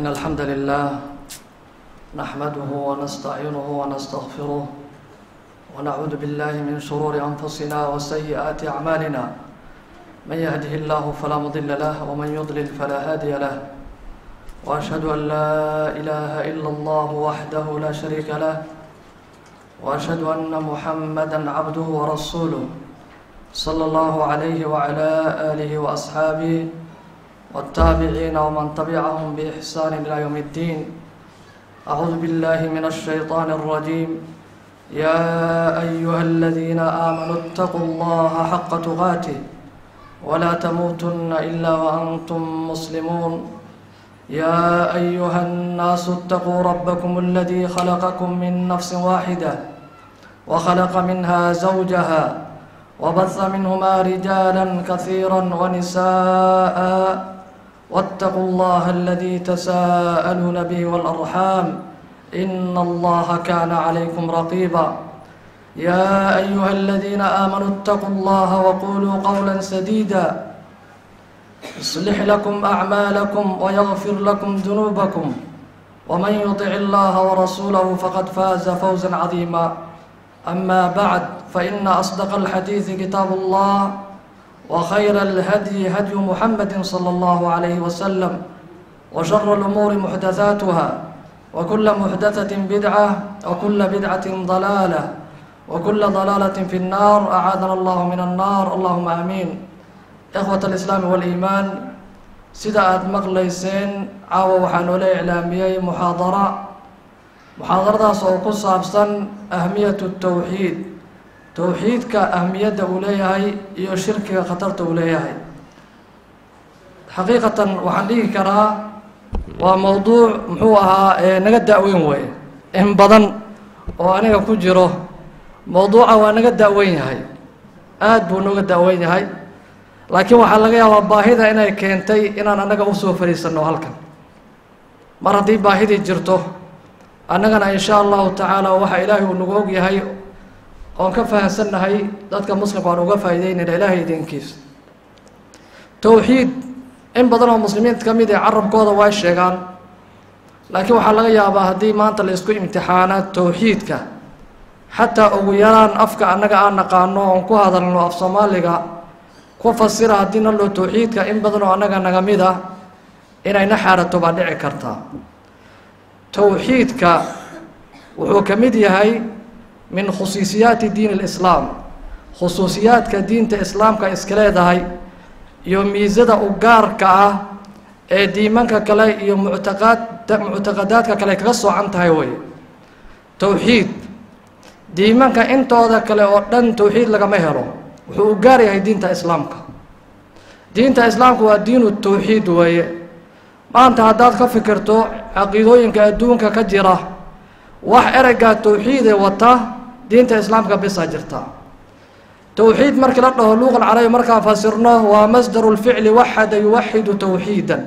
إن الحمد لله نحمده ونستعينه ونستغفره ونعوذ بالله من شرور أنفسنا وسيئات أعمالنا من يهده الله فلا مضل له ومن يضلل فلا هادي له وأشهد أن لا إله إلا الله وحده لا شريك له وأشهد أن محمدا عبده ورسوله صلى الله عليه وعلى آله وأصحابه والتابعين ومن تبعهم بإحسان إلى يوم الدين أعوذ بالله من الشيطان الرجيم يا أيها الذين آمنوا اتقوا الله حق تقاته ولا تموتن إلا وأنتم مسلمون يا أيها الناس اتقوا ربكم الذي خلقكم من نفس واحدة وخلق منها زوجها وبث منهما رجالا كثيرا ونساء واتقوا الله الذي تساءلون به والأرحام إن الله كان عليكم رقيبا يا أيها الذين آمنوا اتقوا الله وقولوا قولا سديدا يصلح لكم أعمالكم ويغفر لكم ذنوبكم ومن يطع الله ورسوله فقد فاز فوزا عظيما أما بعد فإن أصدق الحديث كتاب الله وخير الهدي هدي محمد صلى الله عليه وسلم وشر الأمور محدثاتها وكل محدثة بدعة وكل بدعة ضلالة وكل ضلالة في النار أعاذنا الله من النار اللهم آمين إخوة الإسلام والإيمان sida aada maqlayseen caawa waxaa noola iclaamiyey muxaadara muxaadaradaas oo ku saabsan ahmiyatu towxiid towxiidka ahmiyadda uu leeyahay iyo shirkiga khatarta uu leeyahay xaqiiqatan waxaan dhigi karaa waa mowduuc muxuu ahaa naga da-weyn wey in badan oo aniga ku jiro mowduuca waa naga da-weyn yahay aada buu nooga da-weyn yahay laakiin waxaa laga yaabaa baahida inay keentay inaan annaga usoo fariisanno halkan mar haddii baahidii jirto annagana insha allahu tacaala waxa ilaahay uu nagu og yahay oon ka fahamsannahay dadka muslimka aan uga faa'iideynayna ilaahay idinkiisa towxiid in badan oo muslimiinta ka mid ee carabkooda way sheegaan laakiin waxaa laga yaabaa haddii maanta la isku imtixaana towxiidka xataa ugu yaraan afka annaga aan naqaano oon ku hadalno af soomaaliga ku fasira haddii naloo towxiidka in badan oo annaga naga mid ah inayna xaarato baa dhici kartaa towxiidka wuxuu ka mid yahay min khusuusiyaati diin alislaam khusuusiyaadka diinta islaamka iska leedahay iyo miisada u gaarka ah ee diimanka kale iyo muctaqaad muctaqadaadka kale kaga soocan tahay wey towxiid diimanka intooda kale oo dhan towxiid lagama helo wuxuu u gaar yahay diinta islaamka diinta islaamka waa diinu towxiid weeye maanta haddaad ka fikirto caqiidooyinka adduunka ka jira wax ereygaa towxiidee wata diinta islaamka bisaa jirta towxiid markii la dhaho luuqal carabi markaan fasirno waa masdaru lficli waxada yuwaxidu towxiidan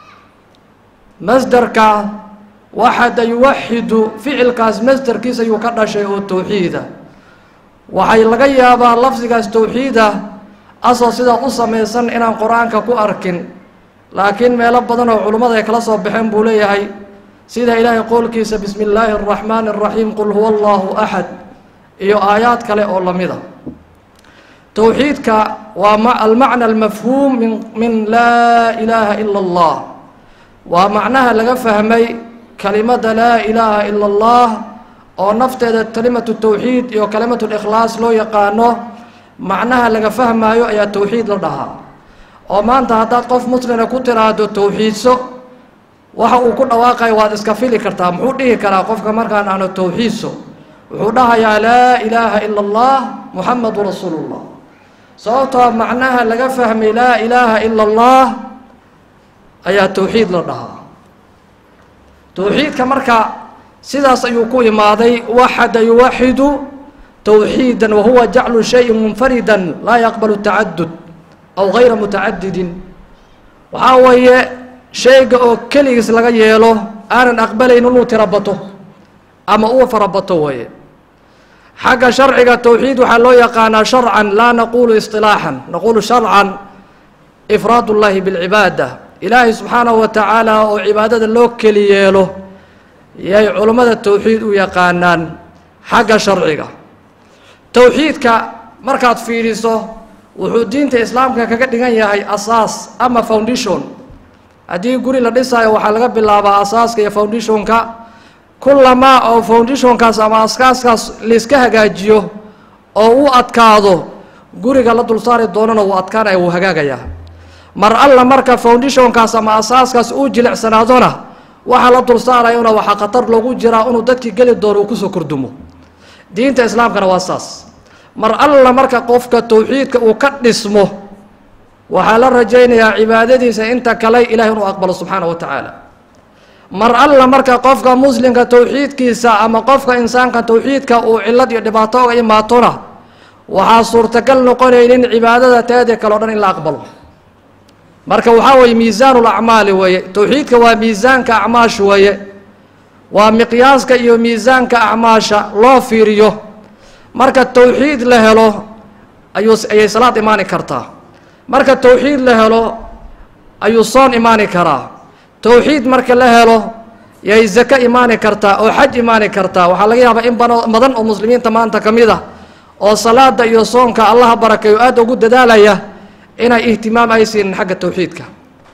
masdarka waxada yuwaxidu ficilkaas masdarkiis ayuu ka dhashay oo towxiida waxay laga yaabaa lafdigaas towxiida asoo sidaa u samaysan inaan qur-aanka ku arkin laakiin meelo badan oo culummada ay kala soo baxeen buu leeyahay sida ilaahay qowlkiisa bismi illaahi araxmaani araxiim qul huwa allahu axad iyo aayaad kale oo lamida towxiidka waa almacna almafhuum min min laa ilaaha ila allah waa macnaha laga fahmay kelimada laa ilaaha ila allah oo nafteeda kalimatu towxiid iyo kalimatu likhlaas loo yaqaano macnaha laga fahmaayo ayaa towxiid la dhahaa oo maanta haddaad qof muslina ku tiraahdo towxiidso waxa uu ku dhawaaqayo waad iska fili kartaa muxuu dhihi karaa qofka markaan aano towxiidso wuxuu dhahayaa laa ilaaha ila allah muxamadu rasuulu llah sababtoo macnaha laga fahmay laa ilaaha ila allah ayaa towxiid la dhahaa towxiidka marka sidaas ayuu ku imaaday waxada yuwaxidu towxiida wahuwa jaclu shayin munfarida laa yaqbalu tacadud aw gayra mutacadidin waxaa weeye shayga oo keligiis laga yeelo aanan aqbalayn inuu tirabato ama uu farabato weeye xagga sharciga towxiid waxaa loo yaqaanaa sharcan laa naqulu isilaaxan naqulu sharcan ifraad اllahi bاlcibaada ilaahay subxaanahu wa tacaala oo cibaadada loo keli yeelo yay culummada towxiid u yaqaanaan xagga sharciga towxiidka markaad fiidhiso wuxuu diinta islaamka kaga dhigan yahay asaas ama foundation haddii guri la dhisaayo waxaa laga bilaabaa asaaska iyo foundationka kullamaa oo foundationkaas ama askaaskaas layska hagaajiyo oo u adkaado guriga la dulsaari doonana wuu adkaanaya wuu hagaagayaa mar alla marka foundationkaas ama asaaskaas uu jilicsanaadona waxaa la dulsaarayona waxaa khatar loogu jiraa inuu dadkii geli doono uu kusoo kordumo diinta islaamkana waa saas mar alla marka qofka towxiidka uu ka dhismo waxaa la rajaynayaa cibaadadiisa inta kale ilahay inuu aqbalo subxaana wa tacaala mar alla marka qofka muslimka towxiidkiisa ama qofka insaanka towxiidka uu cilad iyo dhibaato oga imaatona waxaa suurtagal noqonaynin cibaadada teeda kale o dhan in la aqbalo marka waxaa weeye miisaan lacmaali weeye towxiidka waa miisaanka acmaash weeye waa miqyaaska iyo miisaanka acmaasha loo fiiriyo marka towxiid la helo ayuu ayay salaad imaani kartaa marka towxiid la helo ayuu soon imaani karaa towxiid marka la helo yay zako imaani kartaa oo xaj imaani kartaa waxaa laga yaabaa in bano badan oo muslimiinta maanta ka mid ah oo salaada iyo soonka allaha barakeeyo aada ugu dadaalaya inay ihtimaam ay siinin xagga towxiidka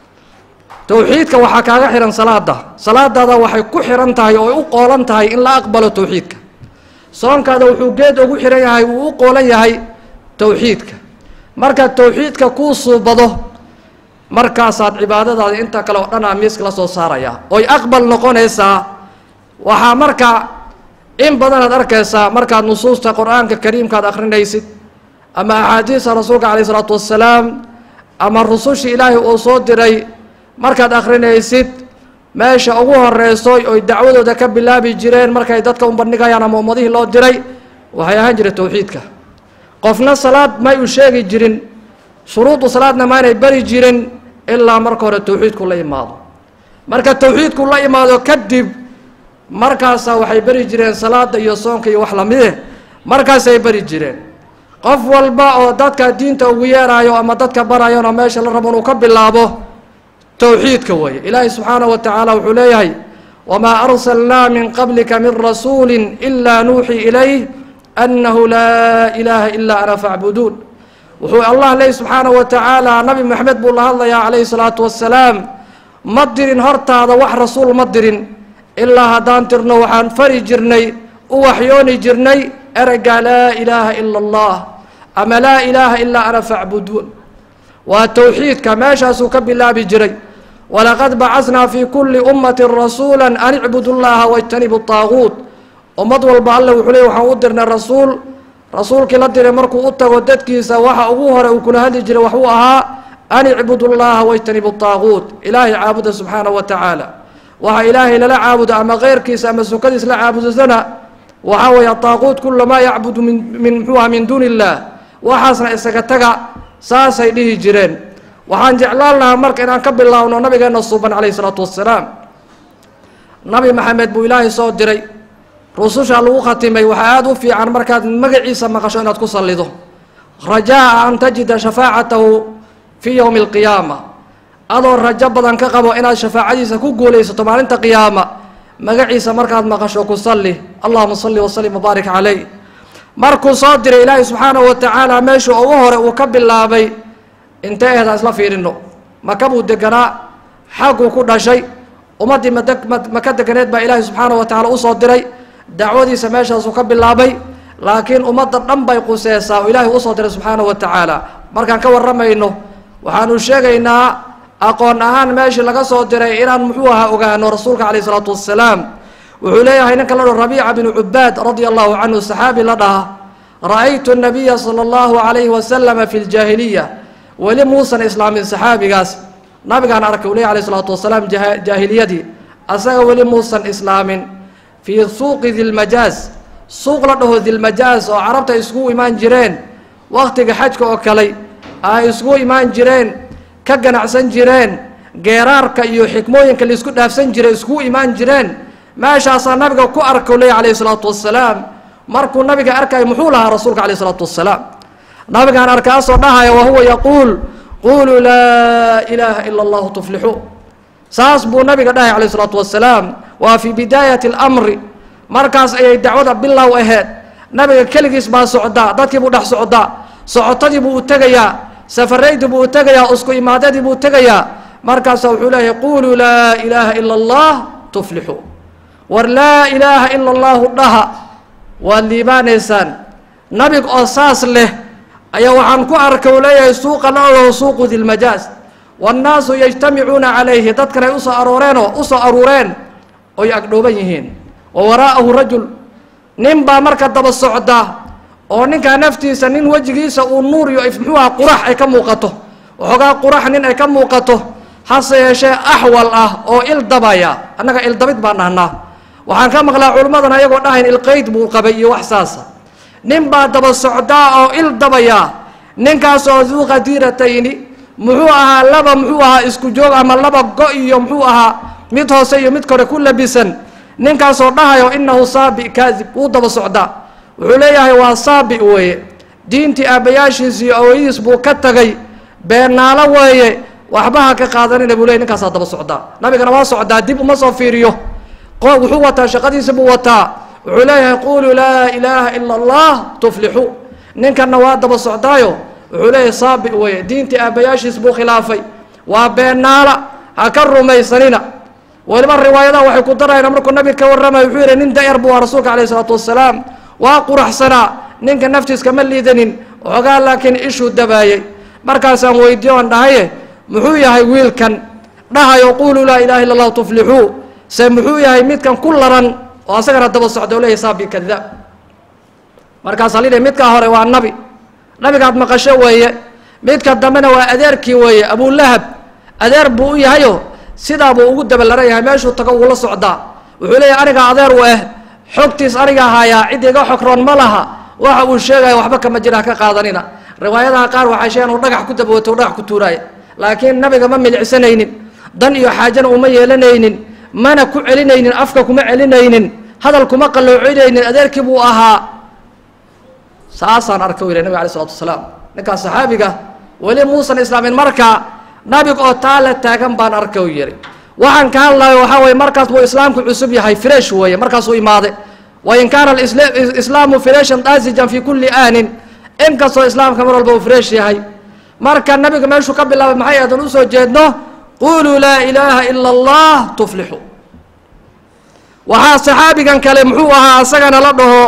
towxiidka waxaa kaaga xihan salaada salaadaada waxay ku xihan tahay oo ay u qoolan tahay in la aqbalo towxiidka soonkaada wuxuu geed ugu xihan yahay wuu u qoolan yahay towxiidka marka towxiidka kuu suubado markaasaad cibaadadaada inta kale oo dhan aa miiska la soo saaraya oy aqbal noqonaysaa waxaa marka in badanaad arkaysaa markaad nusuusta qur-aanka kariimkaad akrinaysid ama axaadiista rasuulka calayh isalaatu wassalaam ama rusushii ilaahay uu soo diray markaad akrinaysid meesha ugu horeyso oy dacwadooda ka bilaabi jireen markay dadka u bandhigayaan ama ummadihii loo diray waxay ahaan jiray towxiidka qofna salaad may u sheegi jirin shuruudu salaadna maanay bari jirin ilaa marka hore towxiidku la imaado marka towxiidku la imaado kadib markaasaa waxay beri jireen salaada iyo soonka iyo wax lamide markaasay beri jireen qof walba oo dadka diinta ugu yeerayo ama dadka barayona meesha la rabo inuu ka bilaabo towxiidka weeye ilaahay subxaanahu wa tacaala wuxuu leeyahay wamaa arsalnaa min qablika min rasuuli ilaa nuuxii ilayh annahu laa ilaaha ilaa ana facbuduun wuxuu allah leeyahy subxaanahu wa tacaala nabi maxamed buu la hadlayaa calayhi salaatu wassalaam ma dirin hortaada wax rasuul ma dirin ilaa haddaan tirno waxaan fari jirnay u waxyooni jirnay ereygaa laa ilaaha ila allah ama laa ilaaha ilaa ana facbuduun waa towxiidka meeshaasuu ka bilaabi jiray walaqad bacasnaa fii kulli ummati rasuula an icbudu llaha wajtanibu taaguut ummad walba alle wuxuu leey waxaan u dirnay rasuul rasuulkii la diray markuu u tago dadkiisa waxa ugu hore uu kula hadli jiray waxuu ahaa an icbudu llaha wajtanibu taaguut ilaahay caabuda subxaanahu wa tacaala waxa ilaahay lala caabudo ama keyrkiisa ama sukadiis la caabudasana waxaa weeye taaquut kula maa yacbudu min min muxuuha min duuni illaah waxaasna isaga taga saasay dhihi jireen waxaan jeclaan lahaa marka inaan ka bilaabno nabigeena suuban calayhi isalaatu wassalaam nabi maxamed buu ilaahay soo diray rususha lagu khatimay waxaa aada u fiican markaad magaciisa maqasho inaad ku sallido rajaa an tajida shafaacatahu fii yowmi alqiyaama adoo rajo badan ka qabo inaad shafaacadiisa ku guulaysato maalinta qiyaama magaciisa markaad maqasho ku salli allahuma salli wasalim wabaarik caleyh markuu soo diray ilaahay subxaanahu wa tacaala meeshuu ugu hore uu ka bilaabay intee ehdaan isla fiirino maka buu deganaa xagguu ku dhashay ummaddii mad maka deganeed baa ilaahay subxaanahu wa tacala usoo diray dacwadiisa meeshaasuu ka bilaabay laakiin ummadda dhan bay quseesaa oo ilaahay usoo diray subxaanahu wa tacaala markaan ka warramayno waxaanu sheegaynaa aqoon ahaan meeshii laga soo diray inaan muxuu ahaa ogaano rasuulka calayh isalaatu wassalaam wuxuu leeyahay ninka la dhaho rabiica binu cubaad radia allahu canhu saxaabi la dhaha ra-aytu nabiya sala allahu calayhi wasalama fi ljaahiliya weli muusan islaamin saxaabigaas nabigaan arkay u leeyahy alayh isalaatu wasalaam jaahiliyadii asaga weli muusan islaamin fii suuqi dilmajaaz suuq la dhaho dilmajaaz oo carabta iskugu imaan jireen waktiga xajka oo kale ay iskugu imaan jireen ka ganacsan jireen geeraarka iyo xikmooyinka laisku dhaafsan jiray iskugu imaan jireen meeshaasaa nabiga ku arka leeya calayhi isalaatu wassalaam markuu nabiga arkay muxuu lahaa rasuulka calayh isalaatu wassalaam nabigaan arkaasoo dhahaya wahuwa yaquul quluu laa ilaaha ila allahu tuflixuu saas buu nabiga dhahay calayh isalaatu wasalaam waa fii bidaayati اlamri markaas ayay dacwada bilow aheyd nabiga keligiis baa socdaa dadkii buu dhex socdaa socotadii buu u tegayaa safaraydii buu u tegayaa isku imaadadii buu tegayaa markaasa wuxuu leeyahay quluu laa ilaaha ila allah tuflixuu war laa ilaaha ila allahu dhaha waad liibaanaysaan nabig oo saas leh ayaa waxaan ku arkay uu leeyahay suuqa la-ogaho suuqu dilmajaaz waannaasu yajtamicuuna calayhi dadkan ay usoo arooreenoo usoo aruureen oy agdhooban yihiin wa waraa'ahu rajul nin baa marka daba socda oo ninkaa naftiisa nin wejigiisa uu nuur iyo muxuuha qurax ay ka muuqato waxoogaa qurax nin ay ka muuqato hase yeeshee axwal ah oo il dabaya annaga ildabid baan dhahnaa waxaan ka maqlaa culimmadan ayagoo dhahayn ilqeyd buu qabay iyo wax saasa nin baa daba socdaa oo il dabaya ninkaasoo duu qadiiratayni muxuu ahaa laba muxuu ahaa isku joog ama laba go iyo muxuu ahaa mid hoose iyo mid kore ku labisan ninkaasoo dhahayo inahu saabi kaadib wuu daba socdaa wuxuu leeyahay waa saabi weeye diintii aabbayaashiis iyo awooyadiis buu ka tagay beenaalo weeye waxba ha ka qaadanina buu leeyay ninkaasaa daba socdaa nabigana waa socdaa dib uma soo fiiriyo wuxuu wataa shaqadiisa buu wataa wuxuu leeyahay quluu laa ilaaha ila allah tuflixuu ninkanna waa daba socdaayo wuxuu leeyahay saabi weeye diintii aabbayaashiis buu khilaafay waa beenaala ha ka rumaysanina weliba riwaayadaha waxay ku darayna markuu nabiga ka warramaya wuxuu yihi nin da-yar buu ah rasuulka alayh isalaatu wasalaam waa quraxsanaa ninka naftiis kama liidanin waxoogaa laakiin ishuu dabaayey markaasaan weydiyo on dhahaye muxuu yahay wiilkan dhahayo quluu laa ilaha illa allahu tuflixuu se muxuu yahay midkan ku laran oo asagana daba socda o leeyahy saabi kadaab markaasaa lidhi midkaa hore waa nabi nabigaad maqasho weeye midka dambena waa adeerkii weeye abulahab adeer buu u yahayo sidaa buu ugu dabalaran yahay meeshuu tago uula socdaa wuxuu leeyahay aniga adeer u ah xogtiis aniga haayaa cid iga xogroon ma laha waxa uu sheegaya waxba kama jira haka qaadanina riwaayadaha qaar waxay sheegaan uu dhagax ku dabawato u dhagax ku tuuraaya laakiin nabiga ma milicsanaynin dan iyo xaajana uma yeelanaynin mana ku celinaynin afka kuma celinaynin hadal kuma qalloocinaynin adeerkii buu ahaa saasaan arka u yihi nabig alay isalatu wasalaam ninkaas saxaabiga weli muusan islaamin markaa nabig oo taa la taagan baan arka u yihi waxaan ka hadlayo waxaa weye markaas buu islaamku cusub yahay fresh weeye markaasuu imaade wain kaana islaamu freshan daasijan fi kulli aanin inkastoo islaamka mar walba uu fresh yahay marka nabiga meeshuu ka bilaabay maxay adan usoo jeedno quluu laa ilaaha ila allah tuflixu waxaa saxaabigan kale muxuu ahaa asagana la dhaho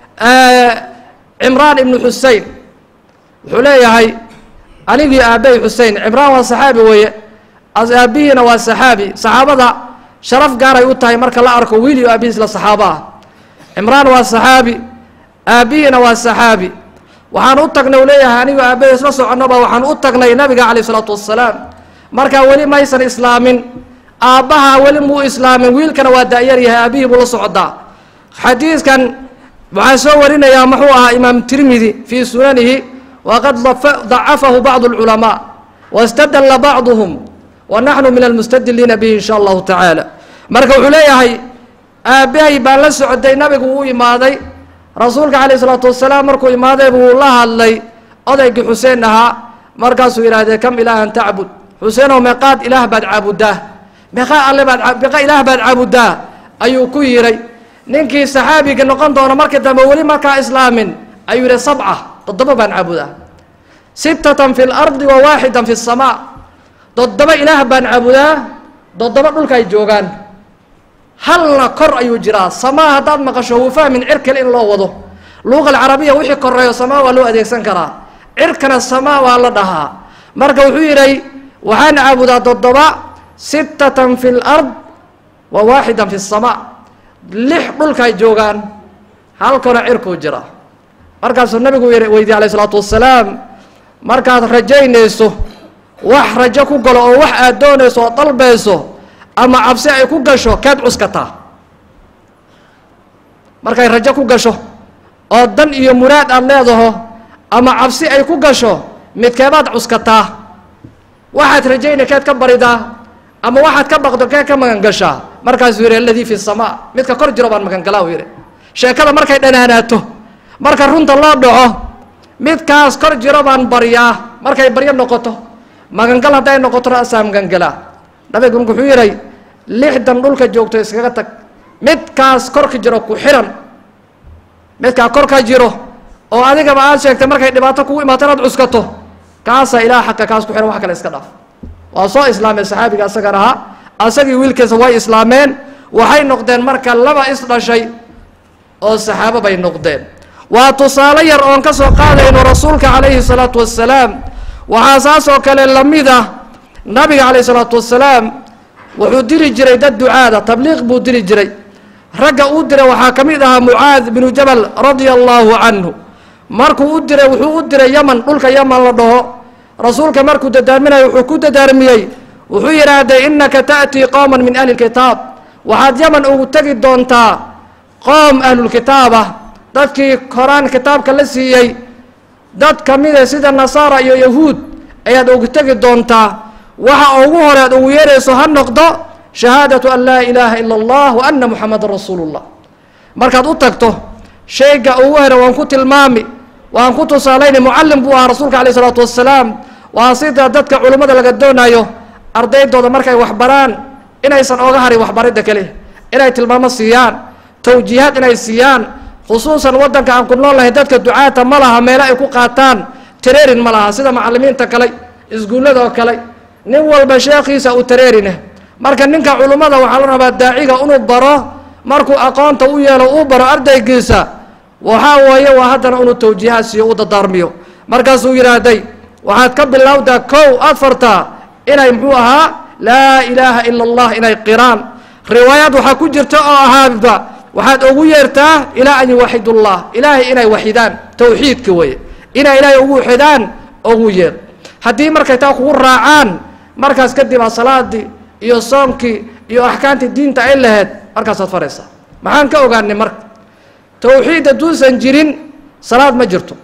cimraan ibnu xusein wuxuu leeyahay anigii aabbahi xusein cimraan waa saxaabi weeye aabihiina waa saxaabi saxaabada sharaf gaaray u tahay marka la arko wiil iyo aabihiis la saxaabo ah cimraan waa saxaabi aabbihiina waa saxaabi waxaan u tagnay u leeyahay anigu aabbahi isla soconnoba waxaan u tagnay nabiga calayh isalaatu wassalaam markaa weli maysan islaamin aabbaha weli muu islaamin wiilkana waa da-yar yahay aabihii buu la socdaa xadiiskan waxaa soo warinayaa muxuu ahaa imaam tirmidi fii sunanihi waqad dacafahu bacdu اlculamaa wاstadala bacduhum wa naxnu min almustadiliina bihi in sha allahu tacaala marka wuxuu leeyahay aabbahay baan la socday nabigu uu imaaday rasuulka calayh isalaatu wasalaam markuu imaaday buu la hadlay odaygii xuseen ahaa markaasuu yidhahdee kam ilaahan tacbud xuseenow meeqaad ilaah baad caabudaa meeqaa alle baad meeqa ilaah baad caabudaa ayuu ku yiray ninkii saxaabiga noqon doona markii dambe weli markaa islaamin ayuu yihi sabca toddoba baan caabudaa sittatan fi lardi wa waaxidan fi samaa toddoba ilaah baan caabudaa toddoba dhulka ay joogaan halna kor ayuu jiraa samaa haddaad maqasho wuu fahmin cir kale in loo wado luuqa alcarabiya wixii koreeyo samaa waa loo adeegsan karaa cirkana samaa waa la dhahaa marka wuxuu yidhay waxaan caabudaa toddoba sittatan fi lard wa waaxidan fi samaa lix dhulkaay joogaan halkana cirkuu jira markaasuu nabigu weydiye alayh isalaatu wasalaam markaad rajaynayso wax rajo ku galo oo wax aad doonayso oo dalbayso ama cabsi ay ku gasho keed cuskataa markay rajo ku gasho oo dan iyo muraad aad leedaho ama cabsi ay ku gasho midkeebaad cuskataa waxaad rajaynay keed ka baridaa ama waxaad ka baqdo keed ka magangashaa markaasuu yihi aladii fi samaa midka kor jiro baan magangalaa u yihi sheekada markay dhanaanaato marka runta loo dhaco midkaas kor jiro baan baryaa markay baryo noqoto magangal hadday noqotona asaa magangalaa nabiga marka wuxuu yihay lixdan dhulka joogto iskaga tag midkaas korka jiro ku xiran midkaa korka jiro oo adigaba aad sheegtay markay dhibaato kugu imaato inaad cuskato kaasaa ilaah xaqa kaas ku xiran wax kale iska dhaaf waa soo islaamay saxaabiga asagan ahaa asagii wiilkiisa way islaameen waxay noqdeen marka laba is dhashay oo saxaabo bay noqdeen waa tusaale yar oon ka soo qaadayno rasuulka calayhi salaatu wassalaam waxaa saas oo kale lamid ah nabiga calayhi salaatu wassalaam wuxuu diri jiray dad ducaada tabliiq buu diri jiray ragga uu diray waxaa ka mid ahaa mucaad binu jabal radia allahu canhu markuu u diray wuxuu u diray yaman dhulka yaman la dhaho rasuulka markuu dadaarminayo wuxuu ku dadaarmiyey wuxuu yidhaahday innaka ta'tii qowman min ahli lkitaab waxaad yaman ugu tegi doontaa qoom ahlulkitaab ah dadkii koraan kitaabka la siiyey dad ka mida sida nasaara iyo yahuud ayaad ugu tegi doontaa waxa ugu hore aad ugu yeerayso ha noqdo shahaadatu an laa ilaaha ila allah wa ana muxamadan rasuulu llah markaad u tagto shayga ugu hore waan ku tilmaami waan ku tusaalayna mucallim buu ahaa rasuulka alayh isalaatu wassalaam waa sida dadka culummada laga doonayo ardaydooda markay waxbaraan inaysan oga harin waxbaridda keliya inay tilmaamo siiyaan tawjiihaad inay siiyaan khusuusan waddanka aan ku nool lahay dadka ducaata ma laha meelo ay ku qaataan tareerin ma laha sida macallimiinta kale iskuullada oo kale nin walba sheekhiisa uu tareerine marka ninka culummada waxaa la rabaa daaciga inuu baro markuu aqoonta u yeelo uu baro ardaygiisa waxaa weeye waa haddana inuu tawjiihaad siiyo u dadaarmiyo markaasuu yidhaahday waxaad ka bilowdaa kow afarta inay muxuu ahaa laa ilaaha ila allah inay qiraan riwaayaad waxaa ku jirta oo ahaaba waxaad ugu yeertaa ilaa an yuwaxid ullah ilaahay inay waxidaan tawxiidka weeye inay ilaahay ugu waxidaan ugu yeer haddii markay taa kugu raacaan markaas kadib aa salaadii iyo soonkii iyo axkaamtii diinta ay lahayd markaasaad faraysaa maxaan ka ogaanay marka tawxiid hadduusan jirin salaad ma jirto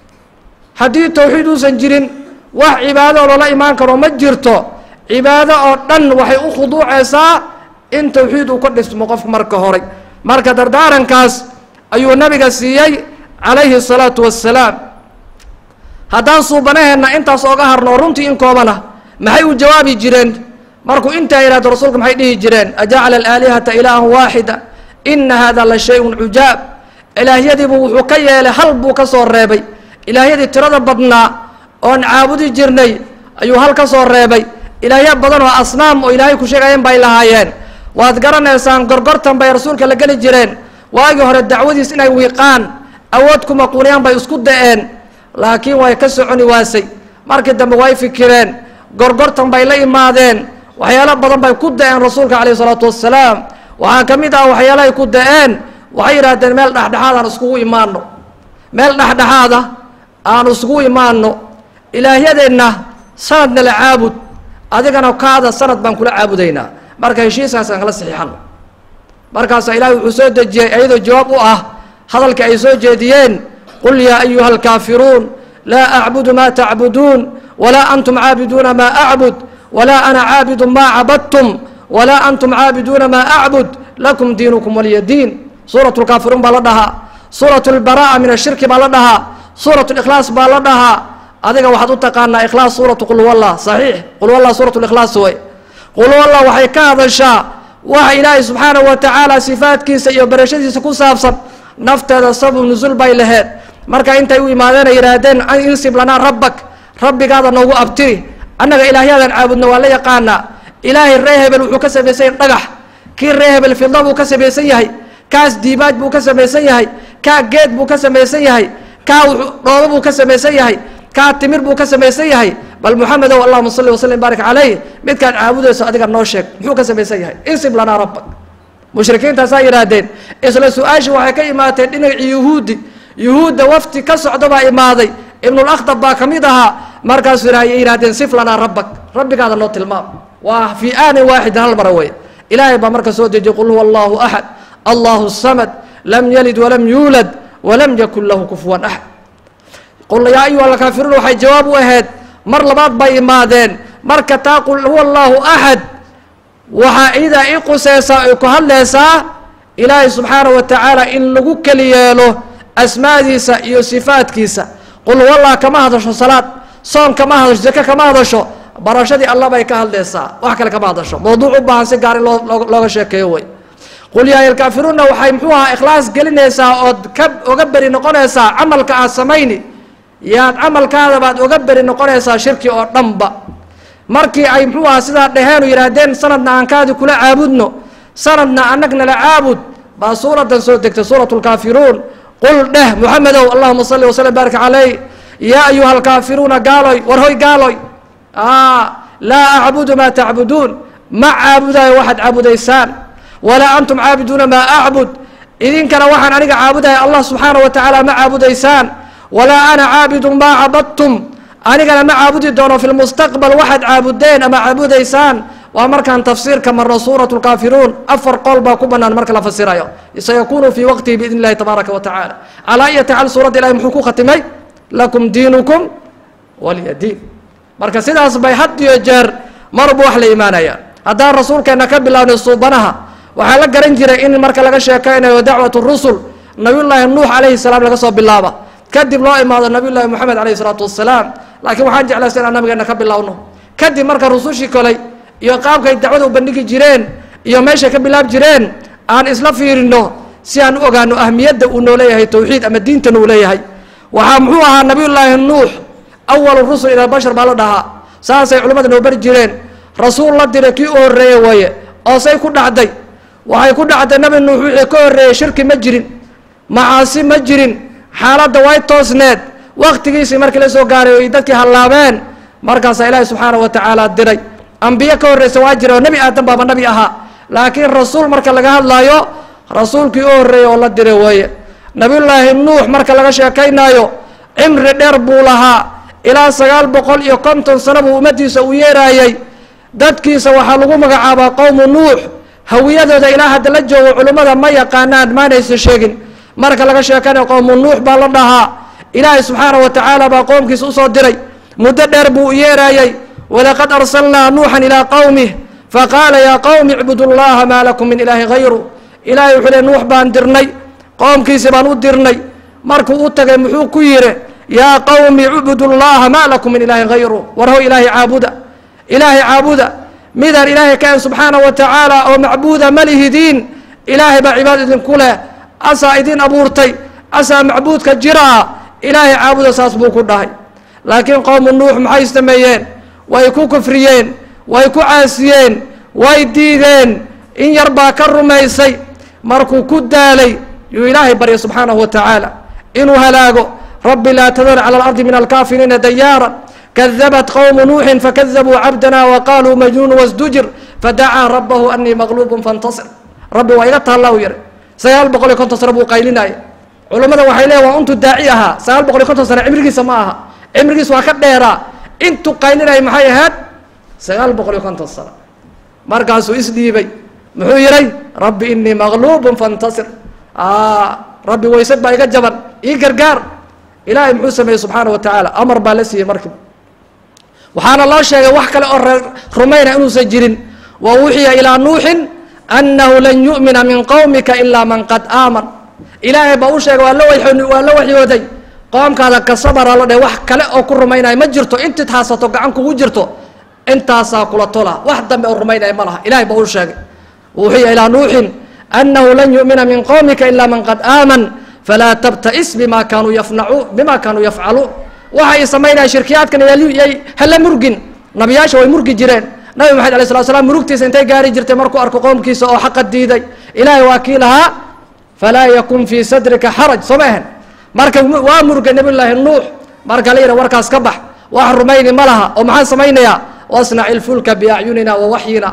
haddii tawxiid uusan jirin wax cibaado oo loola imaan karo ma jirto cibaado oo dhan waxay u khuduucaysaa in tawxiid uu ka dhismo qofku marka horay marka dardaarankaas ayuu nabiga siiyey calayhi الsalaatu wassalaam haddaan suubanaheenna intaas ooga harno runtii in koobana maxay u jawaabi jireen markuu intaa yihahdo rasuulka maxay dhihi jireen ajacala alaalihata ilaahan waaxida ina hada la shay-un cujaab ilaahyadiibuu wuxuu ka yeelay hal buu ka soo reebay ilaahyadii tirada badnaa oon caabudi jirnay ayuu hal ka soo reebay ilaahya badan oo asnaam oo ilaahay ku sheegayeen bay lahaayeen waad garanaysaan gorgortan bay rasuulka la geli jireen waagii hore dacwadiis inay wiiqaan awood kuma quuniyaan bay isku da-een laakiin way ka soconi waasay markii dambe way fikireen gorgortan bay la imaadeen waxyaalo badan bay ku da-een rasuulka calayh isalaatu wassalaam waxaa ka mid ah waxyaalahay ku da-een waxay yidhaahdeen meel dhexdhexaad aan iskugu imaano meel dhexdhexaada aan iskugu imaano ilaahyadeenna sanadna la caabud adigana kaada sanad baan kula caabudaynaa marka heshiiskaasaan kala saxiixano markaasaa ilaahay wuxuu soo dejiyey iyadoo jawaab u ah hadalkii ay soo jeediyeen qul yaa ayuha alkaafiruun laa acbudu maa tacbuduun walaa antum caabiduuna maa acbud walaa ana caabidu maa cabadtum walaa antum caabiduuna maa acbud lakum diinukum waliya diin suurat lkaafiruun baa la dhahaa suurat lbara'a min ashirki baa la dhahaa suurat likhlaas baa la dhahaa adiga waxaad u taqaanaa ikhlaas suuratu qul wallah saxiix qul wallah suurat likhlaas way qul wallah waxay ka hadashaa waxa ilaahay subxaanahu wa tacaala sifaadkiisa iyo barashadiisa ku saabsan nafteeda sabab nusul bay laheed marka intay u imaadeen ay yidhaahdeen insib lanaa rabbak rabbigaada noogu abtiri annaga ilaahyaadan caabudno waa la yaqaanaa ilaahay ree hebel wuxuu ka samaysan yahay dhagax kii ree hebel fidla buu ka samaysan yahay kaas diibaaj buu ka samaysan yahay kaa geed buu ka samaysan yahay kaa dhoobo buu ka samaysan yahay kaa timir buu ka samaysan yahay bal muxamedow allahuma salli wasalim baarik calayh midkaad caabudayso adiga noo sheeg muxuu ka samaysan yahay insib lanaa rabbak mushrikiintaasaa yidhaahdeen isla su-aashii waxay ka imaateen dhinacii yuhuudi yuhuudda wafti ka socda baa imaaday ibnulakhdab baa ka mid ahaa markaasuu ay yidhahdeen sif lanaa rabbak rabbigaada noo tilmaam waa fii aanin waaxidin hal mara wey ilaahay baa marka soo dejiyey qul huwa allahu axad allahu samad lam yalid walam yuulad walam yakun lahu kufuwan axad qul yaa ayuha alkaafiruun waxay jawaab u ahayd mar labaad bay imaadeen marka taa qul huwa allahu axad waxaa iidaa i quseysaa ay ku hadlaysaa ilaahay subxaanahu wa tacaala in lagu keli yeelo asmaadiisa iyo sifaadkiisa qul huwallah kama hadasho salaad soon kama hadasho zake kama hadasho barashadii alla bay ka hadlaysaa wax kale kama hadasho mawduuc u baahan si gaar in loo looga sheekeeyo wey qul yaa alkaafiruuna waxay muxuu ahaa ikhlaas gelinaysaa ood ka oga beri noqonaysaa camalka aad samayni yaad camalkaada baad oga beri noqonaysaa shirki oo dhanba markii ay muxuu ahaa sidaa dhaheenu yidhaahdeen sanadna aan kaadi kula caabudno sanadna annagna la caabud baa suuradan soo degtay suurat lkaafiruun qul dheh muxamedow allahuma salli waslm baarik caleyh yaa ayuha alkaafiruuna gaaloy war hoy gaaloy laa acbudu maa tacbuduun ma caabudayo waxaad caabudaysaan walaa antum caabiduuna maa acbud idinkana waxaan aniga caabudaya allah subxaana wa tacaala ma caabudaysaan walaa ana caabidu maa cabadtum anigana ma caabudi doono fi lmustaqbal waxaad caabudeen ama caabudaysaan waa markaan tafsiirka marno suurat lkaafiruun afar qool baa ku banaan marka la fasirayo sayakunu fii waqtihi biidn illahi tabaaraka wa tacala calaa iyo tacal suuradda ilahi muxuu ku khatimay lakum diinukum waliya diin marka sidaas bay had iyo jeer marbu wax la imaanaya haddaan rasuulkeena ka bilaabnay suubanaha waxaa la garan jiray in marka laga sheekaynayo dacwat rusul nabiyullaahi nuux calayhi salaam laga soo bilaaba kadib loo imaado nabiyullaahi moxamed calayhi salaatu wasalaam laakiin waxaan jeclaysa inaan nabigeena ka bilowno kadib marka rusushii koley iyo qaabkay dacwada u bandhigi jireen iyo meeshay ka bilaab jireen aan isla fiirino si aan u ogaano ahmiyadda uu noo leeyahay towxiid ama diintan uu leeyahay waxaa muxuu ahaa nabiyullaahi nuux awalu rusul ila bashar baa la dhahaa saasay culimmada noo bari jireen rasuul la diray kii u horreeye waaye oo say ku dhacday waxay ku dhacday nabi nuux wixii ka horreeyey shirki ma jirin macaasi ma jirin xaaladda way toosneed waktigiisii markii la soo gaaray oy dadkii hallaabeen markaasaa ilaahi subxaana wa tacaala diray ambiye ka horreysa waa jira oo nebi aadan baaba nabi ahaa laakiin rasuul marka laga hadlaayo rasuulkii u horreeyey oo la diray weeye nabiyullaahi nuux marka laga sheekaynaayo cimri dheer buu lahaa ilaa sagaal boqol iyo konton sano buu ummaddiisa u yeeraayey dadkiisa waxaa lagu magacaabaa qowmu nuux hawiyadooda ilaa hadda la joogo culimmada ma yaqaanaan maanaysa sheegin marka laga sheekanayo qowmu nuux baa la dhahaa ilaahay subxaana wa tacaala baa qoomkiisa usoo diray muddo dheer buu u yeeraayey walaqad arsalnaa nuuxan ilaa qowmih faqaala yaa qowmi icbudu llaha maa lakum min ilaahi hayru ilaahay wuxuu le nuux baan dirnay qoomkiisi baan u dirnay markuu u tagay muxuu ku yidhi yaa qowmi icbudu llaha maa lakum min ilaahi hayru warho ilaahay caabuda ilaahay caabuda midaan ilaahay ka en subxaana wa tacaala oo macbuuda ma lihidiin ilaahay baa cibaad idinku leh asaa idin abuurtay asaa macbuudka jiraa ilaahay caabuda saas buu ku dhahay laakiin qowmu nuux maxay sameeyeen way ku kufriyeen way ku caasiyeen way diideen in yar baa ka rumaysay markuu ku daalay yuu ilaahay barya subxaanahu wa tacaala inuu halaago rabbi laa tadar cala alardi min alkaafiriina dayaara kadabat qowmu nuuxin fakadabuu cabdana waqaaluu majnuun wasdujir fadacaa rabbahu anii maqluubun fantasir rabbi waa iga taalla u yihi sagaal boqol iyo konton sano buu qaylinaya culummada waxay leeya waa intuu daaci ahaa sagaal boqol iyo konton sano cimrigiisa ma aha cimrigiisa waa ka dheeraa intuu qaylinaya maxay ahayd sagaal boqol iyo konton sano markaasuu isdhiibay muxuu yihay rabbi inii maqluubun fantasir rabbi waysad baa iga jaban ii gargaar ilaahay muxuu sameeyey subxaana wa tacaala amar baa la siiyey markiiba waxaana loo sheegay wax kale oo reer rumayna inuusan jirin wa wuxiya ilaa nuuxin annahu lan yu'mina min qowmika ilaa man qad aaman ilaahay baa u sheegay waa la wa waa la waxyooday qoomkaada ka sabara la dheh wax kale oo ku rumaynaya ma jirto intiid haasato gacan kugu jirto intaasaa kula tola wax dambe oo rumaynaya ma laha ilahay baa u sheegay wuxiya ilaa nuuxin annahu lan yu'mina min qowmika ilaa man qad aaman falaa tabta'is bima kaanuu yafnacuun bima kaanuu yafcaluun waxay samaynaya shirkiyaadkan yay hala murgin nabiyaasha way murgi jireen nabi maxamed alay slat slam murugtiisa intay gaari jirtay markuu arko qoomkiisa oo xaqa diiday ilaahay waa kii lahaa falaa yakun fii sadrika xaraj soo ma ahan marka waa murgay nabiyullaahi nuux marka la yidha warkaas ka bax wax rumayni ma laha oo maxaan samaynayaa wasnac ilfulka biacyunina wa waxyina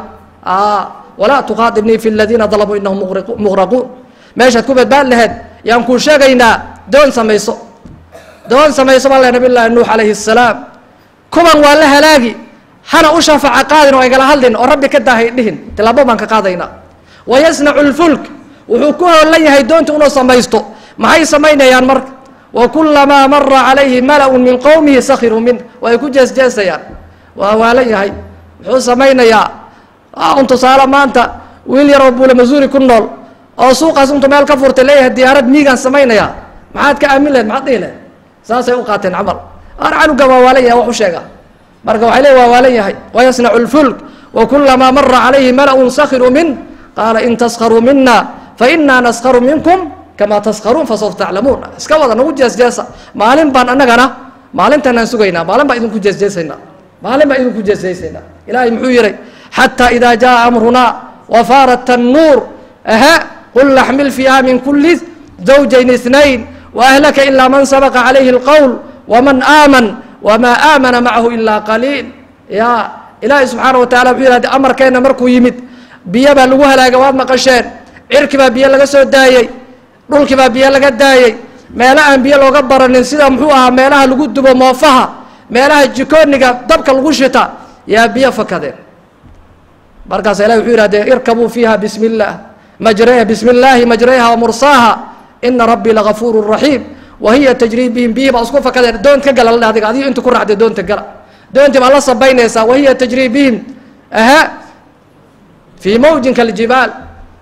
walaa tuqaadibnii fi ladiina dalabuu inahum muqraquun meeshaad ku badbaad laheed yaan kuu sheegaynaa doon samayso doon samayso baa le nabiy llaahi nuux calayhi الsalaam kuwan waa la halaagi hana u shafaaca qaadin oo aygala hadlin oo rabbi ka daahay dhihin tilaabo baan ka qaadaynaa wayasnacu lfulk wuxuu ku hoolan yahay doonta inuu samaysto maxay samaynayaan marka wakulamaa mara calayhi mala-un min qowmihi sakiruu min way ku jeesjeesayaan waa waalan yahay muxuu samaynayaa un tusaale maanta wiil yaroo buule masuuri ku nool oo suuqaas intuu meel ka furtay leeyahay diyaarad miigaan samaynayaa maxaad ka aamin lahed maxaad dhihi lahed saasay u qaateen camal ar canuga waa waalan yahay wax u sheega marka waxay le waa waalan yahay wayasnacu lfulk wakulamaa mara calayhi mala'un sakiruu min qaala in taskharuu mina fainaa naskharu minkum kamaa taskharuun fasawfa taclamuun iska wada nagu jeesjeesa maalin baan annagana maalintanaan sugaynaa maalin baan idinku jeesjeesaynaa maalin baan idinku jeesjeesaynaa ilaahay muxuu yihi xataa idaa jaa amrunaa wafaarat tannuur aha qul naxmil fiiha min kuli zawjayn اثnayn waahlaka ilaa man sabaqa calayhi اlqowl waman aaman wamaa aamana macahu ilaa qaliil ya ilaahay subxaana wa tacala wuxuu yihahde amarkeenna markuu yimid biyo baa lagu halaaga waad maqasheen cirki baa biyo laga soo daayey dhulkii baa biyo laga daayey meelo aan biyo looga baranin sida muxuu ahaa meelaha lagu dubo moofaha meelaha jikooniga dabka lagu shita yaa biyo fakadeen markaasa ilahi wuxuu yihahdee irkabuu fiiha bismi اllah majre bismi اllaahi majrayha wamursaaha ina rabbii lagafuuru raxiim wa hiya tajrii bihim biyihii baa isku fakadeen doont ka gala la adiga adigo inta ku raacday doonta gala doontii baa la sabaynaysaa wahiya tajrii bihim aha fii mawjin kaljibaal